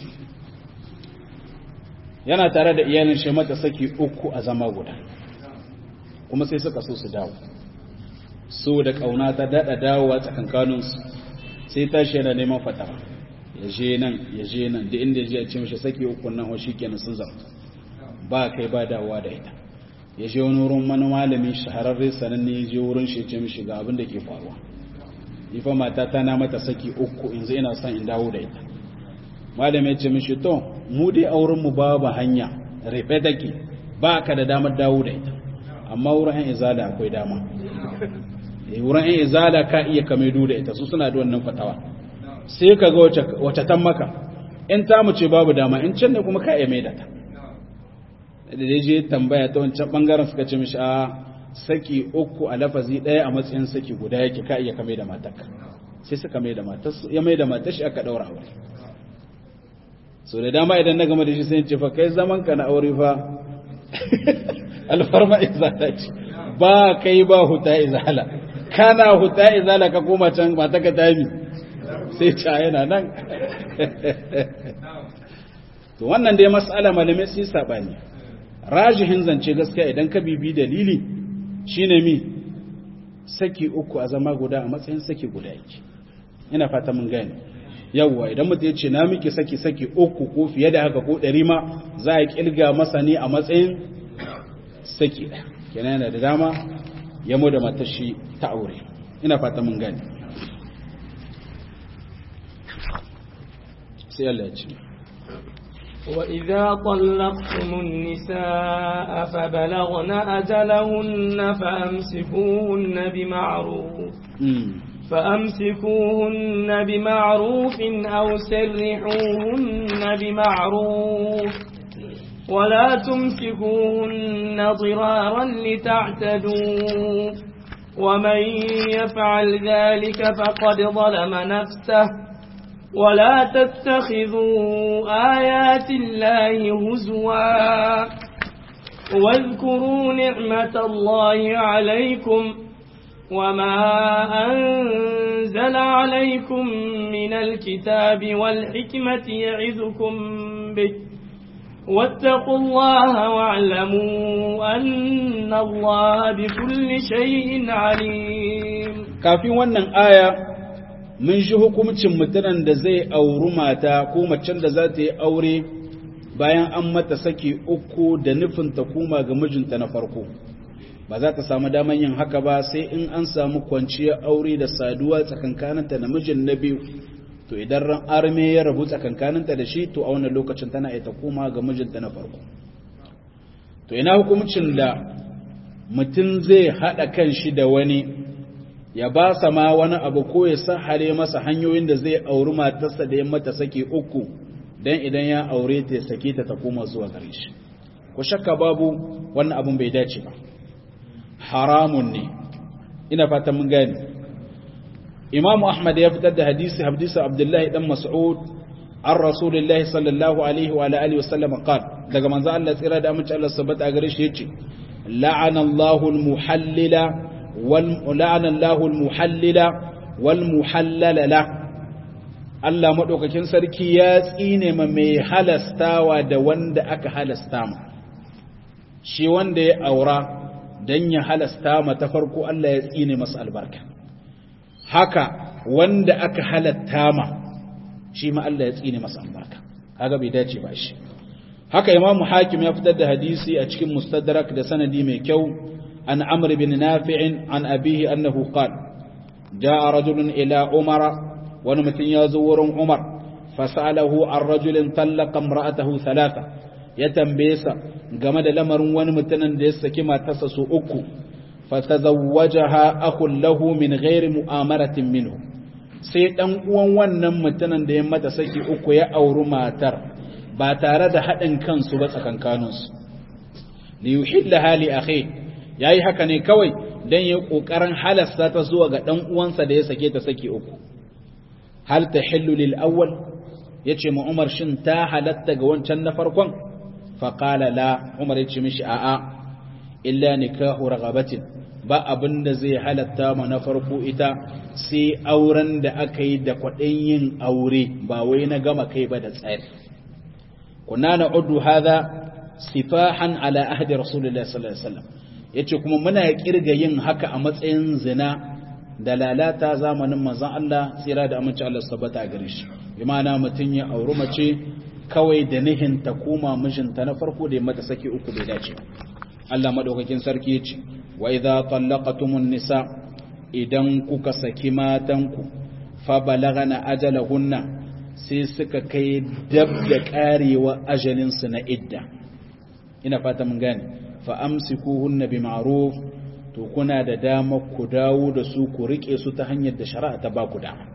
yana tare da iyalin shi mata saki uku a zama guda kuma sai suka so su dawo so da kauna ta dada dawowa tsakankaninsu sai tashi yana neman fatawa ya je nan ya je nan da inda ya ce mishi saki uku nan wa shikenan sun zama ba kai ba dawowa da ita ya je wani wurin wani malami shahararre sananne ya je wurin shi ya ce mishi ga abin da ke faruwa ni fa mata ta na mata saki uku yanzu ina son in dawo da ita malami ya ce mishi to mu dai auren mu babu hanya rufe take ba ka da damar dawo da ita amma wurin yan izala akwai dama eh wurin yan izala ka iya kamaido da ita su suna da wannan fatawa sai ka ga wace wace tan maka in ta mu ce babu dama in can ne kuma ka iya maida ta da dai je tambaya ta wancan bangaren suka ce mishi a saki uku a lafazi daya a matsayin saki guda yake ka iya kamai da matarka sai suka mai da matarsu ya mai da matashi aka daura aure so da dama idan na gama da shi sai ce fa kai zaman ka na aure fa alfarma izala ce ba kai ba huta izala kana huta izala ka koma can ba ta ka tami sai ca yana nan to wannan dai mas'ala malamai sun sabani rajihin zance gaskiya idan ka bibi dalili shine mi saki uku a zama guda a matsayin saki guda yake ina fata mun gane yawwa idan mutum ya ce na miki saki saki uku ko fiye da haka ko ɗari ma za a kilga masa ne a matsayin saki ɗaya kenan yana da dama ya mu da matashi ta aure ina fata mun gane sai Allah ya ce وإذا طلقتم النساء فبلغن أجلهن فأمسكوهن بمعروف فأمسكوهن بمعروف أو سرحوهن بمعروف ولا تمسكوهن ضرارا لتعتدوا ومن يفعل ذلك فقد ظلم نفسه ولا تتخذوا آيات الله هزوا واذكروا نعمة الله عليكم وما أنزل عليكم من الكتاب والحكمة يعظكم به واتقوا الله واعلموا أن الله بكل شيء عليم كافي wannan aya mun ji hukuncin mutumin da zai auri mata ko macen da za ta yi aure bayan an mata saki uku da nufin ta koma ga mijinta na farko ba za ta samu daman yin haka ba sai in an samu kwanciyar aure da saduwa tsakankaninta da mijin na biyu to idan ran arme ya rabu tsakankaninta da shi to a wannan lokacin tana ita koma ga mijinta na farko to ina hukuncin da mutum zai haɗa kan shi da wani ya ba sa ma wani abu ko ya sahare masa hanyoyin da zai auri matarsa da ya mata sake uku dan idan ya aure ta ya sake ta ta koma zuwa gare shi ko shakka babu wannan abun bai dace ba haramun ne ina fatan mun gane Imam Ahmad ya fitar da hadisi hadisi Abdullahi dan Mas'ud an Rasulullahi sallallahu alaihi wa alihi wasallam qal daga manzo Allah tsira da amince Allah sabata gare shi yace la'ana Allahu al-muhallila wal la'ana Allahu al-muhallila wal muhallala la Allah madaukakin sarki ya tsine ma mai halastawa da wanda aka halasta ma shi wanda ya aura dan ya halasta ma ta farko Allah ya tsine masa albarka haka wanda aka halatta ma shi ma Allah ya tsine masa albarka kaga bai dace ba shi haka Imam Hakim ya fitar da hadisi a cikin Mustadrak da sanadi mai kyau an Amr bin Nafi' an abihi annahu qala jaa rajulun ila Umar wani mutum ya zo wurin Umar fasalahu an rajulin tallaqa imra'atahu thalatha ya tambaye sa game da lamarin wani mutumin da ya saki matarsa su uku fatazawwajaha akhun lahu min ghairi mu'amaratin minhu sai dan uwan wannan mutumin da ya mata saki uku ya auri matar ba tare da haɗin kansu ba tsakankaninsu li yuhilla hali akhi yayi haka ne kawai dan yayi kokarin halasta ta zuwa ga dan uwansa da ya sake ta saki uku hal tahillu lil awwal yace mu Umar shin ta halatta ga wancan na farkon fa qala la Umar yace mishi a'a illa nikahu raghabatin ba abin da zai halatta ma na farko ita sai auren da aka yi da kwaɗin yin aure ba wai na gama kai ba da tsari kuna na udu hada sifahan ala ahdi rasulullahi sallallahu alaihi wasallam yace kuma muna kirga yin haka a matsayin zina da lalata zamanin manzon Allah tsira da aminci Allah tabbata a gare shi bi ma'ana mutun ya auri mace kawai da nihin ta koma mijinta na farko da ya mata saki uku bai dace Allah madaukakin sarki yace wa idza tallaqatumun nisa idan kuka saki matanku fa balagana ajalahunna sai suka kai dab da karewa ajalin su na idda ina fata mun gane fa amsikuhunna bi ma'ruf to kuna da dama ku dawo da su ku rike su ta hanyar da shari'a ta ba ku dama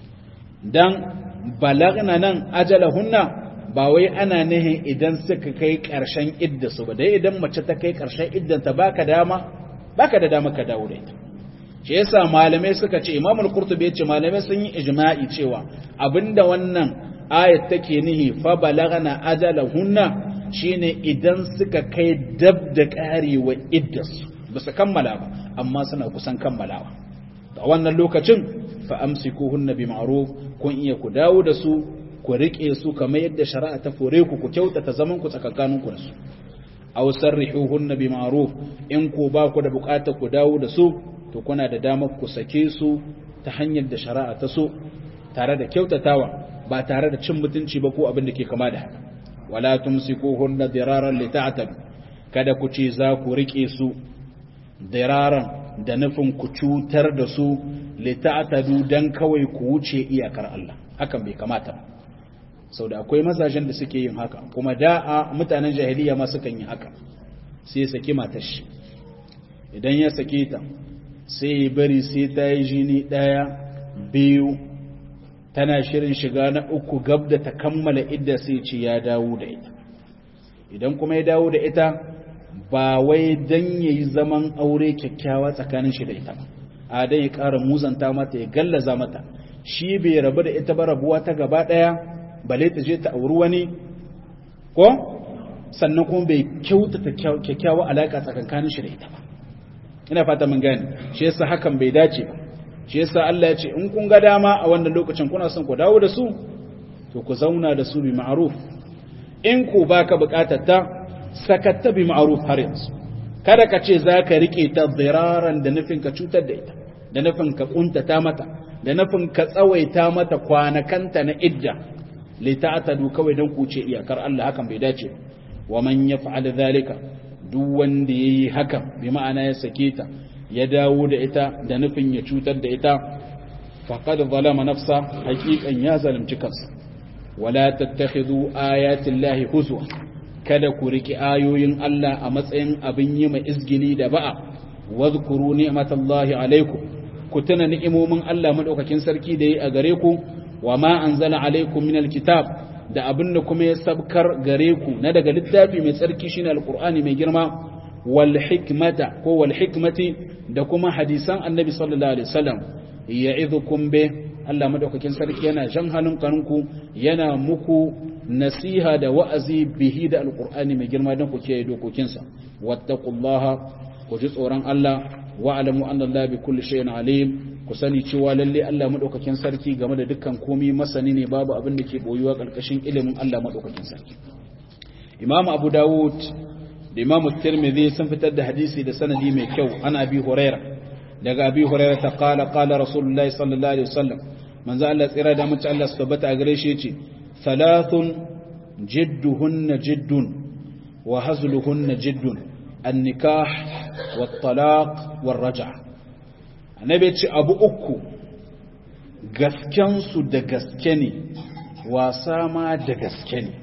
dan balagna nan ajalahunna ba wai ana nihin idan suka kai ƙarshen idda su ba dai idan mace ta kai ƙarshen iddanta baka dama baka da dama ka dawo da ita shi yasa malamai suka ce Imam al-Qurtubi yace malamai sun yi ijma'i cewa abinda wannan ayat take nihi fa balagana ajalahunna shine idan suka kai dab da karewa iddas ba su kammala ba amma suna kusan kammalawa a wannan lokacin fa amsikuhunna bi ma'ruf kun iya ku dawo da su ku rike su kamar yadda shari'a ta fore ku ku kyautata zaman ku tsakankanin ku da su aw sarrihuhunna bi ma'ruf in ku ba ku da bukata ku dawo da su to kuna da damar ku sake su ta hanyar da shari'a ta so tare da kyautatawa ba tare da cin mutunci ba ko abin da ke kama da haka wala tumsikuhunna diraran lita'tabu kada ku ce za ku rike su diraran da nufin ku cutar da su lita'tabu dan kawai ku wuce iyakar Allah hakan bai kamata ba sau da akwai mazajen da suke yin haka kuma da'a mutanen jahiliya ma sukan yi haka sai ya saki matar shi idan ya sake ta sai ya bari sai ta yi jini ɗaya biyu tana shirin shiga na uku gab da ta kammala idda sai ce ya dawo da ita idan kuma ya dawo da ita ba wai dan ya yi zaman aure kyakkyawa tsakanin shi da ita ba a dan ya ƙara muzanta mata ya gallaza mata shi bai rabu da ita ba rabuwa ta gaba ɗaya bale ta je ta auri wani ko sannan kuma bai kyautata kyakkyawa alaƙa tsakankanin shi da ita ba ina fata mun gane shi yasa hakan bai dace ba shi yasa Allah ya ce in kun ga dama a wannan lokacin kuna son ku dawo da su to ku zauna da su bi ma'ruf in ku baka bukatar ta sakatta bi ma'ruf har yanzu kada ka ce zaka rike ta ziraran da nufin ka cutar da ita da nufin ka kuntata mata da nufin ka tsawaita mata kwanakanta na idda li ta'tadu kawai dan ku ce iyakar Allah hakan bai dace wa man yaf'al dhalika duk wanda yayi hakan bi ma'ana ya sake ta ya dawo da ita da nufin ya cutar da ita faqad zalama nafsa haqiqan ya zalunci kansa wala tattakhidhu ayati llahi huzwa kada ku riki ayoyin Allah a matsayin abin yi mai izgili da ba'a wadhkuru ni'matallahi alaikum ku tuna ni'imomin Allah madaukakin sarki da yi a gare ku wa ma anzala alaikum minal kitab da abin da kuma ya sabkar gare ku na daga littafi mai tsarki shine alqur'ani mai girma wal hikmata ko wal hikmati da kuma hadisan annabi sallallahu alaihi wasallam ya'idhukum bi Allah madaukakin sarki yana jan halin kanunku yana muku nasiha da wa'azi bihi da alqur'ani mai girma don ku kiyaye dokokinsa wattaqullaha ku ji tsoron Allah wa'lamu anna Allah bi kulli shay'in alim ku sani cewa lalle Allah madaukakin sarki game da dukkan komai masani ne babu abin da ke boyuwa karkashin ilimin Allah madaukakin sarki Imam Abu Dawud da Imam Tirmidhi sun fitar da hadisi da sanadi mai kyau ana Abi Hurairah daga Abi Hurairah ta qala qala Rasulullahi sallallahu alaihi wasallam manzo Allah tsira da mutum Allah su tabbata a gare shi yace thalathun jidduhunna jiddun wa hazluhunna jiddun an-nikah wat-talaq war-raj'a annabi ce abu uku gaskensu da gaske ne wasa ma da gaske ne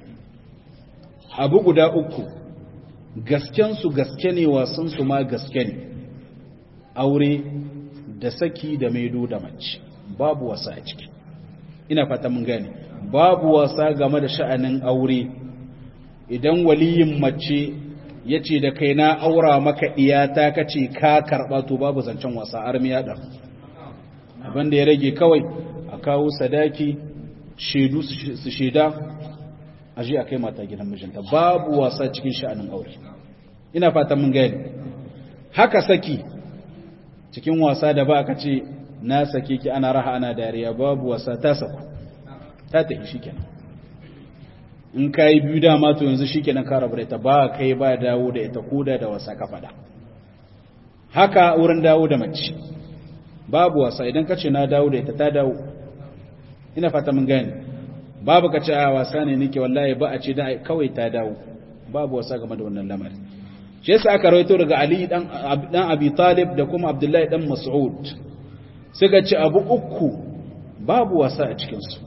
abu guda uku gaskensu gaske ne wasansu ma gaske ne aure da saki da maido da mace babu wasa a ciki ina fata mun gane babu wasa game da sha'anin aure idan waliyin mace ya ce da kai na aura maka iyata ka ce ka karɓa to babu zancen wasa armiya ɗan abinda ya rage kawai a kawo sadaki shaidu su shaida a ji a kai mata gidan mijinta babu wasa cikin sha'anin aure ina fatan mun gani haka saki cikin wasa da ba ka ce na sake ki ana raha ana dariya babu wasa ta saku ta tafi shi kenan in ka yi biyu dama to yanzu shi kenan ka rabu da ita ba kai ba dawo da ita koda da wasa ka faɗa haka wurin dawo da mace babu wasa idan ka ce na dawo da ita ta dawo ina fata mun gani babu ka ce a wasa ne nake wallahi ba a ce da kawai ta dawo babu wasa game da wannan lamarin shi yasa aka rawaito daga Ali dan dan Abi Talib da kuma Abdullahi dan Mas'ud suka ce abu uku babu wasa a cikin su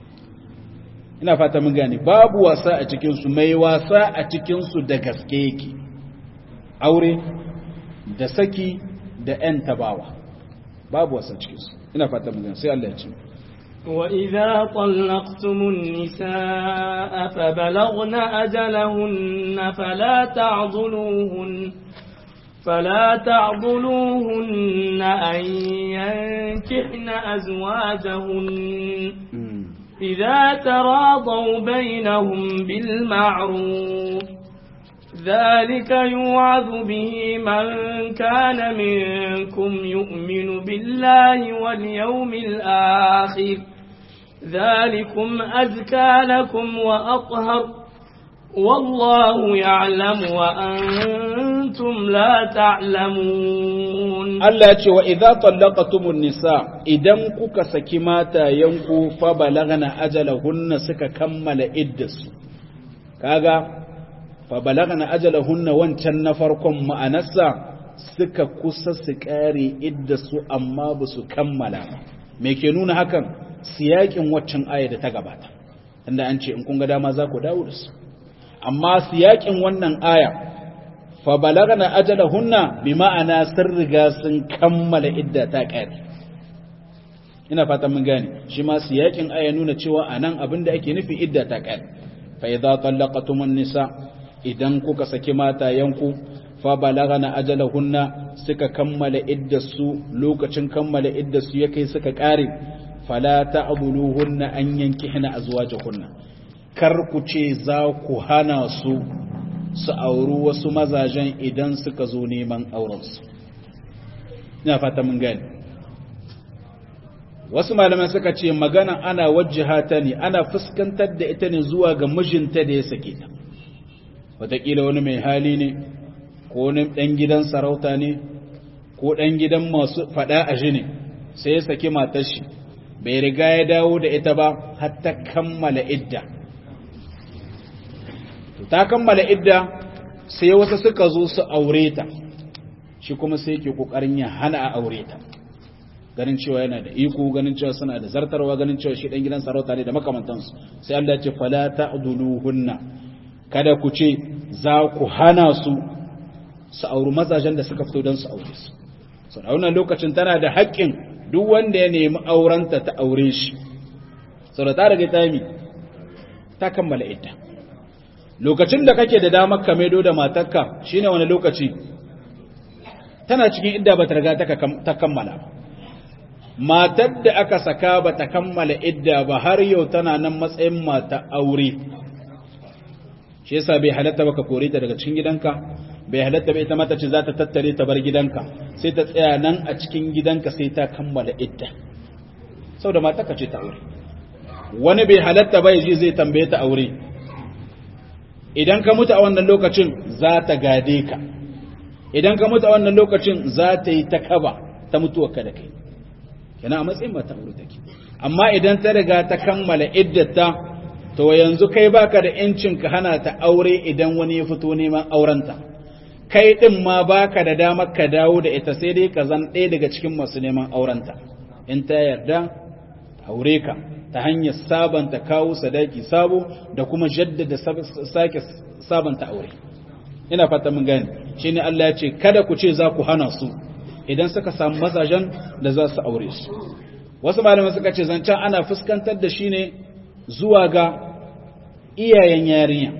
ina fata mun gane babu wasa a cikinsu mai wasa a cikinsu da gaske yake aure da saki da ‘yan tabawa babu wasa cikinsu ina fata mun gane sai Allah ya ce وإذا طلقتم النساء فبلغن أجلهن فلا تعضلوهن فلا تعضلوهن أن ينكحن أزواجهن إذا تراضوا بينهم بالمعروف ذلك يوعظ به من كان منكم يؤمن بالله واليوم الآخر ذلكم أزكى لكم وأطهر والله يعلم وأنتم لا تعلمون Allah ce wa idza tallaqatumun nisa idan kuka saki mata yanku fa balagna ajalahunna suka kammala iddasu kaga fa balagna ajalahunna wancan na farkon ma'anarsa suka kusa su kare iddasu amma ba su kammala ba me ke nuna hakan siyakin waccan aya da ta gabata inda an ce in kun ga dama za ku dawo da su amma siyakin wannan aya fa balagna ajalahunna bi ma'ana sun riga sun kammala idda ta kare ina fatan mun gane shi ma siyakin aya nuna cewa anan abin da ake nufi idda ta kare fa idza tallaqatumun nisa idan kuka saki mata yanku fa balagna ajalahunna suka kammala iddasu lokacin kammala iddasu ya kai suka kare fala ta'buluhunna an yankihna azwajahunna kar ku ce za ku hana su su auri wasu mazajen idan suka zo neman aurensu ina fata mun gani wasu malaman suka ce magana ana wajjiha ta ne ana fuskantar da ita ne zuwa ga mijinta da ya sake ta wataƙila wani mai hali ne ko wani ɗan gidan sarauta ne ko ɗan gidan masu faɗa a shi ne sai ya saki matar shi bai riga ya dawo da ita ba har ta kammala idda ta kammala idda sai wasu suka zo su aure ta shi kuma sai yake kokarin ya hana a aure ta ganin cewa yana da iko ganin cewa suna da zartarwa ganin cewa shi dan gidan sarauta ne da makamantansu sai Allah ya ce fala ta'duluhunna kada ku ce za ku hana su su auri mazajen da suka fito don su aure su so da wannan lokacin tana da haƙƙin duk wanda ya nemi aurenta ta aure shi saboda ta rage ta yi ta kammala idda lokacin da kake da damar ka maido da matarka shine wani lokaci tana cikin idda ba ta riga ta kammala ba matar da aka saka ba ta kammala idda ba har yau tana nan matsayin mata aure shi yasa bai halatta ba ka kore ta daga cikin gidanka bai halatta ba ita mata ce za ta tattare ta bar gidanka sai ta tsaya nan a cikin gidanka sai ta kammala idda saboda matarka ce ta aure wani bai halatta ba yaji zai tambaye ta aure idan ka mutu a wannan lokacin za ta gade ka idan ka mutu a wannan lokacin za ta yi ta kaba ta mutuwa ka da kai yana a matsayin mata aure take amma idan ta riga ta kammala iddata to yanzu kai baka da yancin ka hana ta aure idan wani ya fito neman aurenta kai din ma baka da damar ka dawo da ita sai dai ka zan ɗaya daga cikin masu neman aurenta in ta yarda aure ka ta hanyar sabanta kawo sadaki sabo da kuma jaddada sake sabanta aure ina fata mun gani shine Allah ya ce kada ku ce za ku hana su idan suka samu mazajen da za su aure su wasu malamai suka ce zancen ana fuskantar da shi ne zuwa ga iyayen yarinya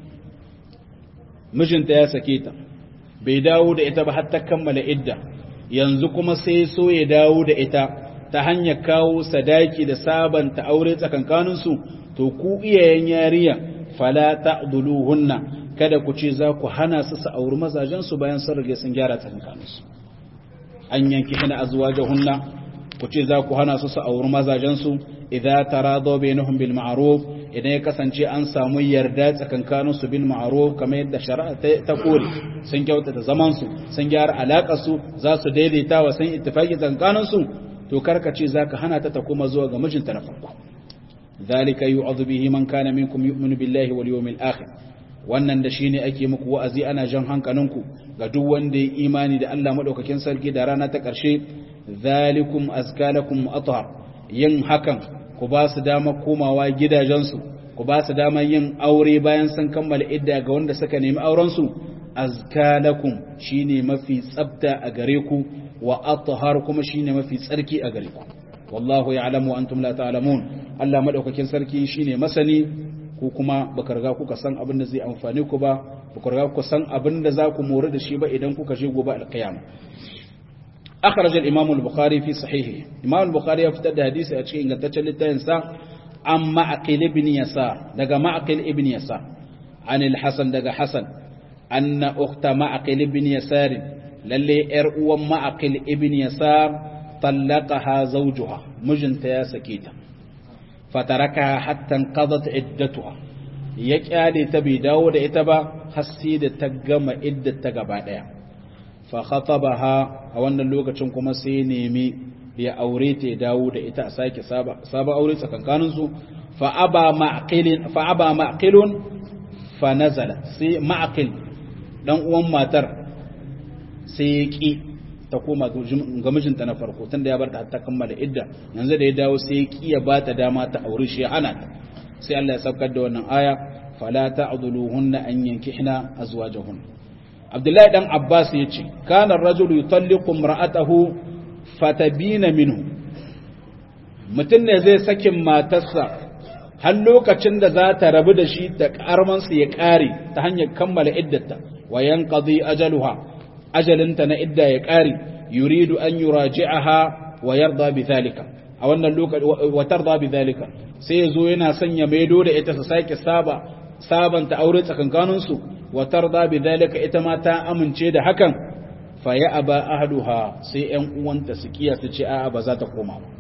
mijinta ya sake ta bai dawo da ita ba har ta kammala idda yanzu kuma sai so ya dawo da ita ta hanyar kawo sadaki da sabanta aure tsakankaninsu to ku iyayen yariya fala ta'dhuluhunna kada ku ce za ku hana su su auri mazajen su bayan sun rage sun gyara tsakankaninsu an yanki hina azwajahunna ku ce za ku hana su su auri mazajen su idza taradaw bainahum bil ma'ruf idan ya kasance an samu yarda tsakankaninsu bil ma'ruf kamar yadda shari'a ta kore sun kyautata zaman su sun gyara alakar su za su daidaita wa sun ittifaki tsakankaninsu to karka ce zaka hana ta ta kuma zuwa ga mijinta na farko zalika yu'adhu bihi man kana minkum yu'minu billahi wal yawmil akhir wannan da shine ake muku wa'azi ana jan hankalinku ga duk wanda ya imani da Allah madaukakin sarki da rana ta karshe zalikum azkalakum athhar yin hakan ku ba su dama komawa gidajensu ku ba su dama yin aure bayan sun kammala idda ga wanda suka nemi auren su azkalakum shine mafi tsafta a gare ku wa athhar kuma shine mafi tsarki a gare ku wallahu ya'lamu wa antum la ta'lamun Allah madaukakin sarki shine masani ku kuma baka riga kuka san abin da zai amfane ku ba baka riga kuka san abin da za ku more da shi ba idan kuka je gobe alqiyama akhraj al-imam al-bukhari fi sahihi imam al-bukhari ya fitar da hadisi a cikin ingantaccen littafin sa an ma'aqil ibn yasar daga ma'aqil ibn yasar an al-hasan daga hasan anna ukhta ma'aqil ibn yasar lalle ‘yar uwan ma'aƙil ibn yasar tallaqaha zawjuha mijinta ya sake ta fataraka hatta qadat iddatuha ya kyale ta bai dawo da ita ba har sai da ta gama idda ta gaba daya fa khatabaha a wannan lokacin kuma sai nemi ya aure ta ya dawo da ita a sake saba saba aure tsakankanin su fa aba ma'qilin fa aba ma'qilun fa nazala sai ma'qil dan uwan matar sai ya ki ta koma ga mijinta na farko tunda ya bar ta ta kammala idda yanzu da ya dawo sai ya ki ya bata dama ta aure shi ya hana ta sai Allah ya saukar da wannan aya fala ta'dhuluhunna an yankihna azwajahun Abdullahi dan Abbas yace kana ar-rajulu yutalliqu imra'atahu fatabina minhu mutun ne zai sakin matarsa har lokacin da za ta rabu da shi da karmansa ya kare ta hanyar kammala iddata wa yanqadi ajaluha ajalinta na idda ya kare yuridu an yuraji'aha wa yarda bi dhalika a wannan lokaci wa tarda bi dhalika sai yazo yana sanya maido da ita su sake saba sabanta aure tsakankanin su wa tarda bi dhalika ita ma ta amince da hakan fa ya aba ahluha sai ƴan uwanta su kiya su ce a'a ba za ta koma ba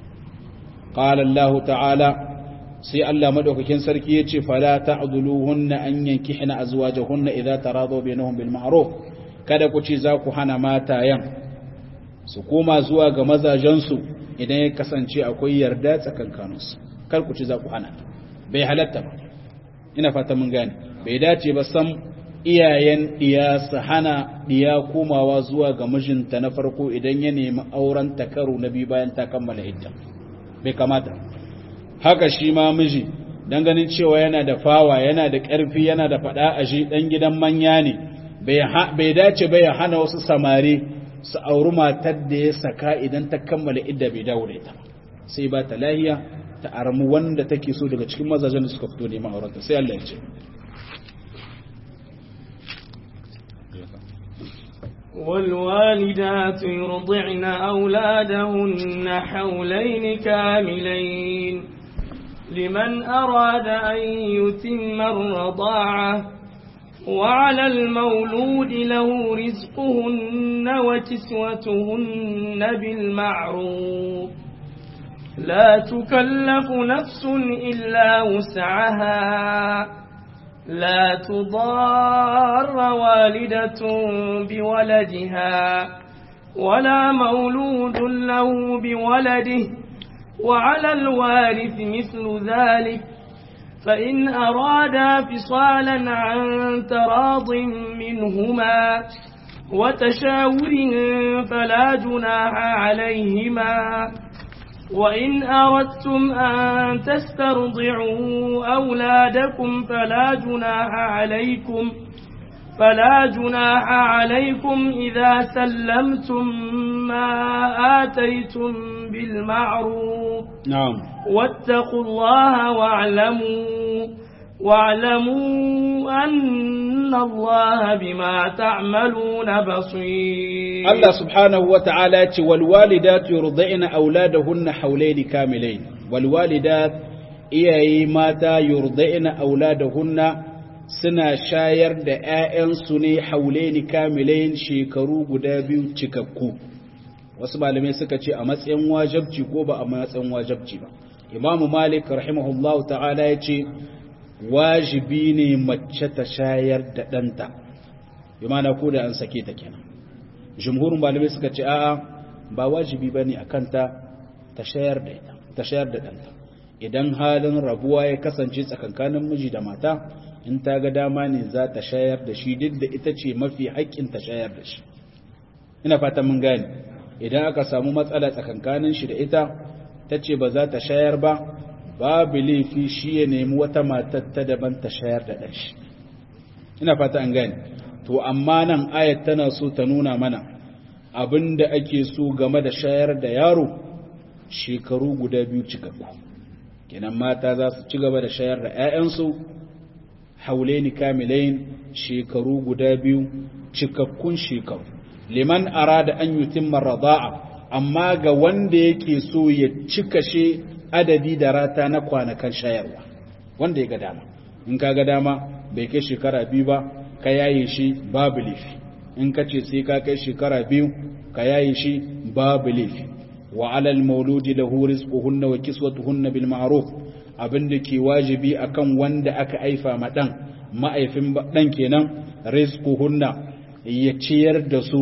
qala Allah ta'ala sai Allah madaukakin sarki yace fala ta'dhuluhunna an yankihna azwajahunna idza taradu bainahum bil ma'ruf kada ku ce za ku hana matayan su koma zuwa ga mazajensu idan ya kasance akwai yarda tsakankaninsu kar ku ci za ku hana bai halatta ba ina fata mun gane bai dace ba sam iyayen diya su hana diya komawa zuwa ga mijinta na farko idan ya nemi auren ta karo na biyu bayan ta kammala idda bai kamata haka shi ma miji dan ganin cewa yana da fawa yana da ƙarfi yana da faɗa a shi dan gidan manya ne bai dace bai ya hana wasu samari su auri matar da ya saka idan ta kammala idda bai dawo da ita sai ba ta lahiya ta armu wanda take so daga cikin mazajen da suka fito neman aurenta sai Allah ya ce والوالدات يرضعن أولادهن حولين كاملين لمن أراد أن يتم الرضاعة وعلى المولود له رزقهن وكسوتهن بالمعروف لا تكلف نفس إلا وسعها لا تضار والدة بولدها ولا مولود له بولده وعلى الوارث مثل ذلك فإن أرادا فصالا عن تراض منهما وتشاور فلا جناح عليهما وإن أردتم أن تسترضعوا أولادكم فلا جناح عليكم فلا جناح عليكم إذا سلمتم ما آتيتم بالمعروف نعم واتقوا الله واعلموا واعلموا أن الله بما تعملون بصير الله سبحانه وتعالى والوالدات يرضعن أولادهن حولين كاملين والوالدات iyaye mata yurda'ina auladahunna suna shayar da ‘ya'yansu ne haulaini kamilain shekaru guda biyu cikakku wasu malamai suka ce a matsayin wajabci ko ba a matsayin wajabci ba imamu malik rahimahullahu ta'ala ya ce wajibi ne mace ta shayar da ɗanta bi mana ko da an sake ta kenan jumhurin malamai suka ce a'a ba wajibi ba ne a kanta ta shayar da ita ta shayar da ɗanta idan halin rabuwa ya kasance tsakankanin miji da mata in ta ga dama ne za ta shayar da shi duk da ita ce mafi haƙƙin ta shayar da shi ina fata mun gane idan aka samu matsala tsakankanin shi da ita ta ce ba za ta shayar ba babu laifi shi ya nemi wata matar ta daban ta shayar da ɗan shi ina fata an gane to amma nan ayat tana so ta nuna mana abin da ake so game da shayar da yaro shekaru guda biyu cikakku kenan mata za su ci gaba da shayar da 'ya'yansu haulaini kamilain shekaru guda biyu cikakkun shekaru liman arada an yutimma rada'a amma ga wanda yake so ya cika she adadi da rata na kwanakan shayarwa wanda ya ga dama in ka ga dama bai kai shekara biyu ba ka yaye shi babu laifi in ka ce sai ka kai shekara biyu ka yaye shi babu laifi wa alal mauludi lahu rizquhunna wa kiswatuhunna bil ma'ruf abin da ke wajibi akan wanda aka aifa ma dan ma'aifin dan kenan rizquhunna ya ciyar da su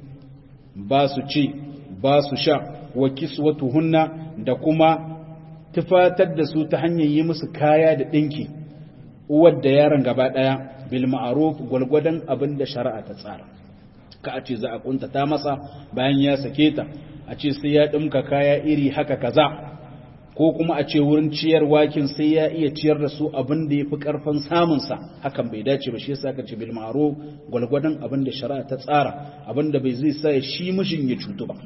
ba su ci ba su sha wa kiswatuhunna da kuma tufatar da su ta hanyar yi musu kaya da dinki uwar da yaron gaba daya bil ma'ruf gulgudan abin da shari'a ta tsara ka a ce za a kuntata masa bayan ya sake ta a ce sai ya dimka kaya iri haka kaza ko kuma a ce wurin ciyar wakin sai ya iya ciyar da su abin da ya fi ƙarfin samunsa hakan bai dace ba shi yasa ka ce bil ma'ruf gwalgwadon abin da shari'a ta tsara abin da bai zai sa shi mishin ya cutu ba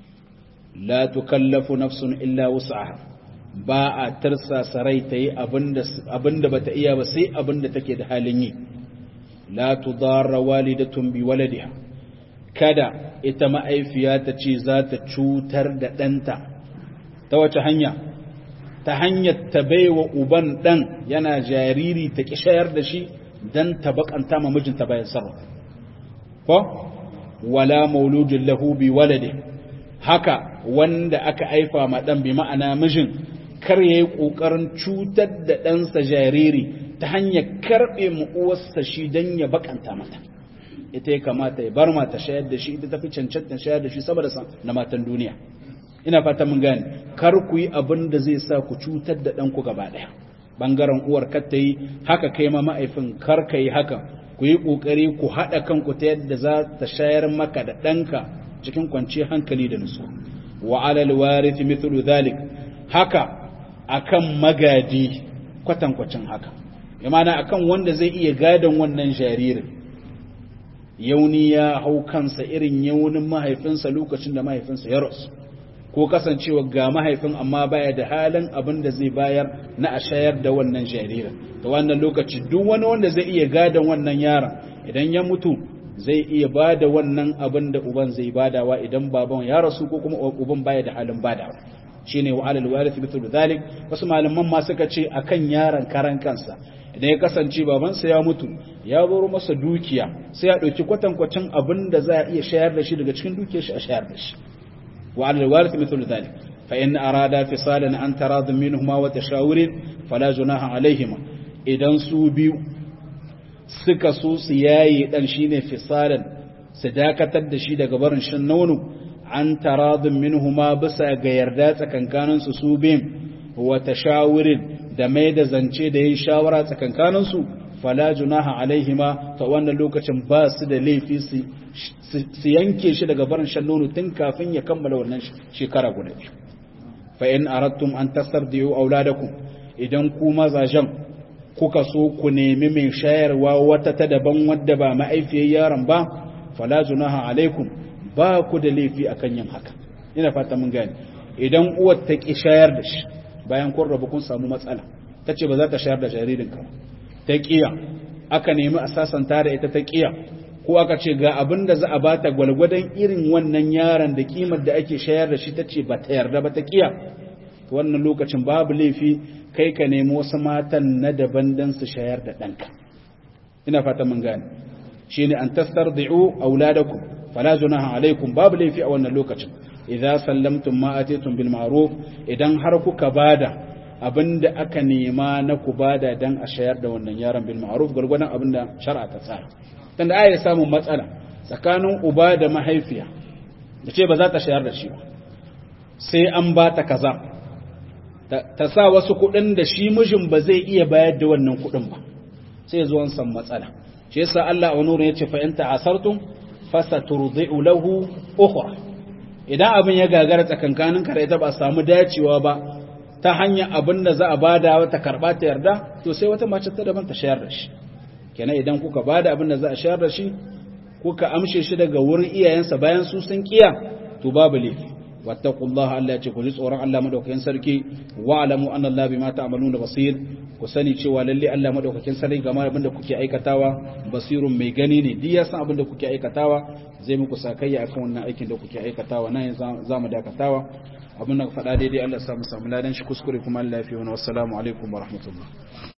la tukallafu nafsun illa wus'aha ba a tarsasa rai ta yi abin da bata iya ba sai abin da take da halin yi la tudarra walidatun bi waladiha kada ita ma'aifiya ta ce za ta cutar da ɗanta ta wace hanya ta hanyar ta baiwa uban dan yana jariri ta kishayar da shi dan ta bakanta ma mijinta bayan sarrafa ko wala mauludin lahu bi walade haka wanda aka aifa ma dan bi ma'ana mijin kar yayi kokarin cutar da ɗansa jariri ta hanyar karbe mu uwarsa shi dan ya bakanta mata ita ya kamata ya bar mata shayar da shi ita tafi cancanta shayar da shi saboda na matan duniya ina fata mun gane kar ku yi abin da zai sa ku cutar da ɗanku gaba ɗaya ɓangaren uwar kar ta yi haka kai ma ma'aifin kar ka yi haka ku yi ƙoƙari ku haɗa kanku ta yadda za ta shayar maka da ɗanka cikin kwanciyar hankali da nutsu wa alal warith mithlu dhalik haka akan magadi kwatankwacin haka imana akan wanda zai iya gadon wannan jaririn yauni ya hau kansa irin yaunin mahaifinsa lokacin da mahaifinsa ya rasu ko kasancewa ga mahaifin amma baya da halin abin da zai bayar na a shayar da wannan jaririn ta wannan lokaci duk wani wanda zai iya gadon wannan yaron idan ya mutu zai iya ba da wannan abin da uban zai badawa idan baban ya rasu ko kuma uban baya da halin badawa shine wa alal warith mithlu dhalik wasu malaman ma suka ce akan yaron karan kansa idan ya kasance babansa ya mutu ya bar masa dukiya sai ya dauki kwatankwacin abin da za a iya shayar da shi daga cikin dukiyar shi a shayar da shi وعلى الوارث مثل ذلك فإن أرادا فصالا عن تراض منهما وتشاور فلا جناح عليهما idan su biyu suka so su yayi dan shine fisalan su dakatar da shi daga barin shan nono an taradun minhuma bisa ga yarda tsakankanin su su biyun wa tashawurin da mai da zance da yin shawara tsakankanin su fala junaha alaihima ta wannan lokacin ba su da laifi su su yanke shi daga barin shan nono tun kafin ya kammala wannan shekara guda biyu fa in aradtum an tasardiyu auladakum idan ku mazajen kuka so ku nemi mai shayarwa wata ta daban wadda ba ma'aifiyar yaron ba fala junaha alaikum ba ku da laifi akan yin haka ina fata mun gane idan uwar ta ki shayar da shi bayan kun rabu kun samu matsala tace ba za ta shayar da jaririnka ta kiya aka nemi a sasanta da ita ta kiya ko aka ce ga abin da za a bata gwalgwadon irin wannan yaron da kimar da ake shayar da shi ta ce ba ta yarda ba ta kiya wannan lokacin babu laifi kai ka nemi wasu matan na daban don su shayar da ɗanka ina fata mun gane shi ne an tastardi'u auladakum fala junaha alaikum babu laifi a wannan lokacin idza sallamtum ma atitum bil ma'ruf idan har kuka bada abinda aka nema na ku bada dan a shayar da wannan yaron bil ma'ruf gurgurdan abinda shar'a ta tsara tunda aya samun matsala tsakanin uba da mahaifiya da ce ba za ta shayar da shi ba sai an ba ta kaza ta sa wasu kuɗin da shi mijin ba zai iya bayar da wannan kuɗin ba sai zuwan san matsala shi yasa Allah a nuna yace fa in ta'asartum fasaturdi'u lahu ukhra idan abin ya gagara tsakankanin ka da ita ba samu dacewa ba ta hanyar abin da za a bada wata karba ta yarda to sai wata mace ta daban ta shayar da shi kenan idan kuka bada abin da za a shayar da shi kuka amshe shi daga wurin iyayensa bayan su sun kiya to babu laifi wattaqullaha Allah ya ce ku ji tsoron Allah madaukakin sarki wa alamu anna Allah bima ta'maluna basir ku sani cewa lalle Allah madaukakin sarki game abin da kuke aikatawa basirun mai gani ne duk ya san abin da kuke aikatawa zai muku sakayya akan wannan aikin da kuke aikatawa nan za mu dakatawa abin da faɗa daidai Allah ya samu samu ladan shi kuskure kuma Allah ya fi wani wassalamu alaikum wa rahmatullah